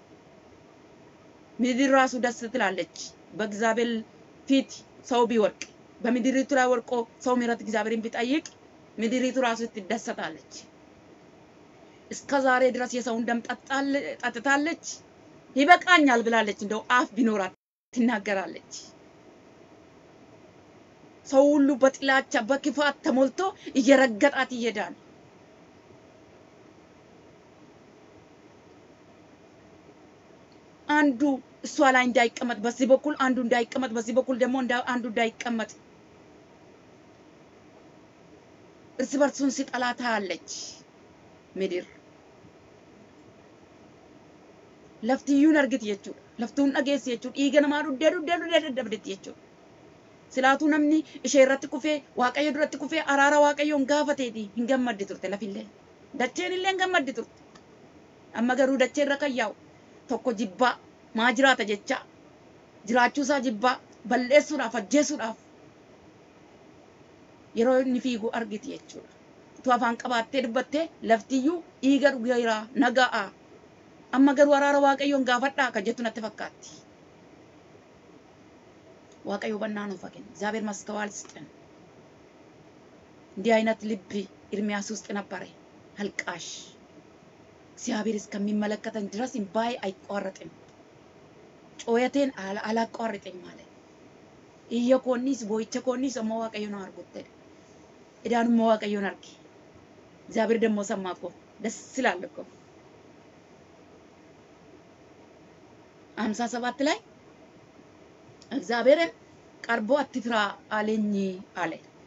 ምድር ራሱ ደስ ትላለች። በእግዚአብሔር ፊት ሰው ቢወርቅ በምድሪቱ ላይ ወርቆ ሰው ምሕረት እግዚአብሔርን ቢጠይቅ ምድሪቱ ራሱ ትደሰታለች። እስከ ዛሬ ድረስ የሰውን ደም ጠጥታለች። ይበቃኛል ብላለች። እንደው አፍ ቢኖራት ትናገራለች። ሰው ሁሉ በጥላቻ በክፋት ተሞልቶ እየረገጣት ይሄዳል። አንዱ እሷ ላይ እንዳይቀመጥ በዚህ በኩል አንዱ እንዳይቀመጥ በዚህ በኩል ደግሞ አንዱ እንዳይቀመጥ እርስ በርሱን ሲጠላ ታያለች ምድር። laftiyyuun argiti jechuudha. Laftuun dhageessi jechuudha. Dhiiga namaa dhuddee dhuddee dhuddee daddabdetti jechuudha. Silaatuu namni ishee irratti kufee waaqayyo duratti kufee araara waaqayyoon gaafateeti hin gammaddi turte lafillee. Dacheen illee hin gammaddi turte. Amma garuu dachee irra kan yaa'u tokko jibbaa maa jiraata jecha jiraachuusaa jibbaa balleessuudhaaf ajjeesuudhaaf yeroo inni fiigu argiti jechuudha. Tu afaan qabaattee dubbattee laftiyyuu dhiiga dhugeera naga'a. Amma garuu araara waaqayyoon gaafadhaa kan jettu natti fakkaatti. waaqayyo በናኑ ፈቅን እግዚአብሔር ማስተዋል ስጠን። እንዲህ አይነት ልብ ኤርሚያስ ውስጥ ነበረ፣ አልቃሽ እግዚአብሔር እስከሚመለከተን ድረስ እምባዬ አይቋረጥም፣ ጮየቴን አላቋርጥም ማለት እየ ኮኒስ ቦይቸ ኮኒስ እሞ waaqayዮን አርጉት እዳን እሞ waaqayዮን አርጊ እግዚአብሔር ደግሞ ሰማ እኮ ደስ ይላል እኮ ሀምሳ ሰባት ላይ እግዚአብሔርን ቀርቦ አትፍራ አለኝ አለ።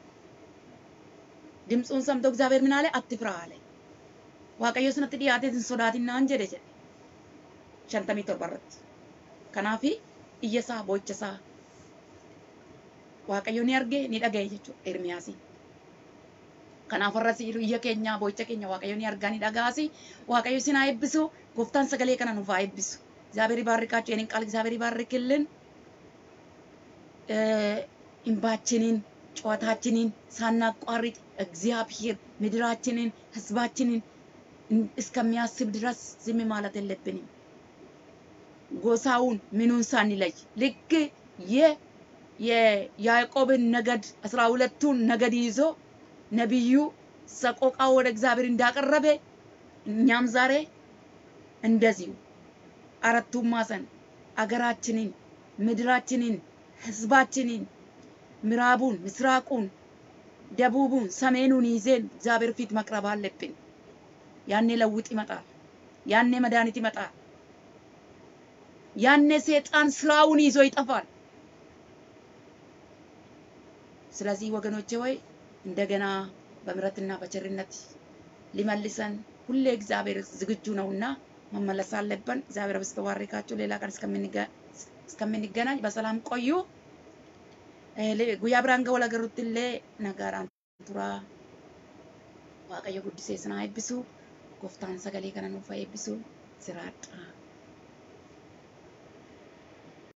ድምፁን ሰምቶ እግዚአብሔር ምን አለ? አትፍራ አለ። waaqayyo sanatti dhiyaatee hin sodaatinaan jedhe jedhe shantamii torba irratti. Kanaaf iyyasaa boochasaa waaqayyo ni arge ni dhagaye jechuudha Ermiyaasi. Kanaaf har'as iyya keenya boocha keenya waaqayyo ni argaa ni dhagaasi. Waaqayyo isin haa eebbisu. Gooftaan sagalee kana nuuf haa eebbisu. እግዚአብሔር ይባርካችሁ። የኔን ቃል እግዚአብሔር ይባርክልን። እንባችንን ጨዋታችንን ሳናቋርጥ እግዚአብሔር ምድራችንን ህዝባችንን እስከሚያስብ ድረስ ዝም ማለት የለብንም። ጎሳውን ምኑን ሳንለይ ልክ የያዕቆብን ነገድ አስራ ሁለቱን ነገድ ይዞ ነቢዩ ሰቆቃ ወደ እግዚአብሔር እንዳቀረበ እኛም ዛሬ እንደዚሁ አራቱም ማዕዘን አገራችንን ምድራችንን ህዝባችንን ምዕራቡን፣ ምስራቁን፣ ደቡቡን፣ ሰሜኑን ይዘን እግዚአብሔር ፊት መቅረብ አለብን። ያኔ ለውጥ ይመጣል። ያኔ መድኃኒት ይመጣል። ያኔ ሰይጣን ስራውን ይዞ ይጠፋል። ስለዚህ ወገኖቼ ወይ እንደገና በምሕረትና በቸርነት ሊመልሰን ሁሌ እግዚአብሔር ዝግጁ ነውና መመለስ አለብን። እግዚአብሔር በስተባርካችሁ ሌላ ቀን እስከምንገናኝ በሰላም ቆዩ። guyyaa biraan ga'u lagarrutti illee nagaadhaan tura waaqayyo guddisee sinaa eebbisu gooftaan sagalee kana nuuf haa eebbisu siraadha.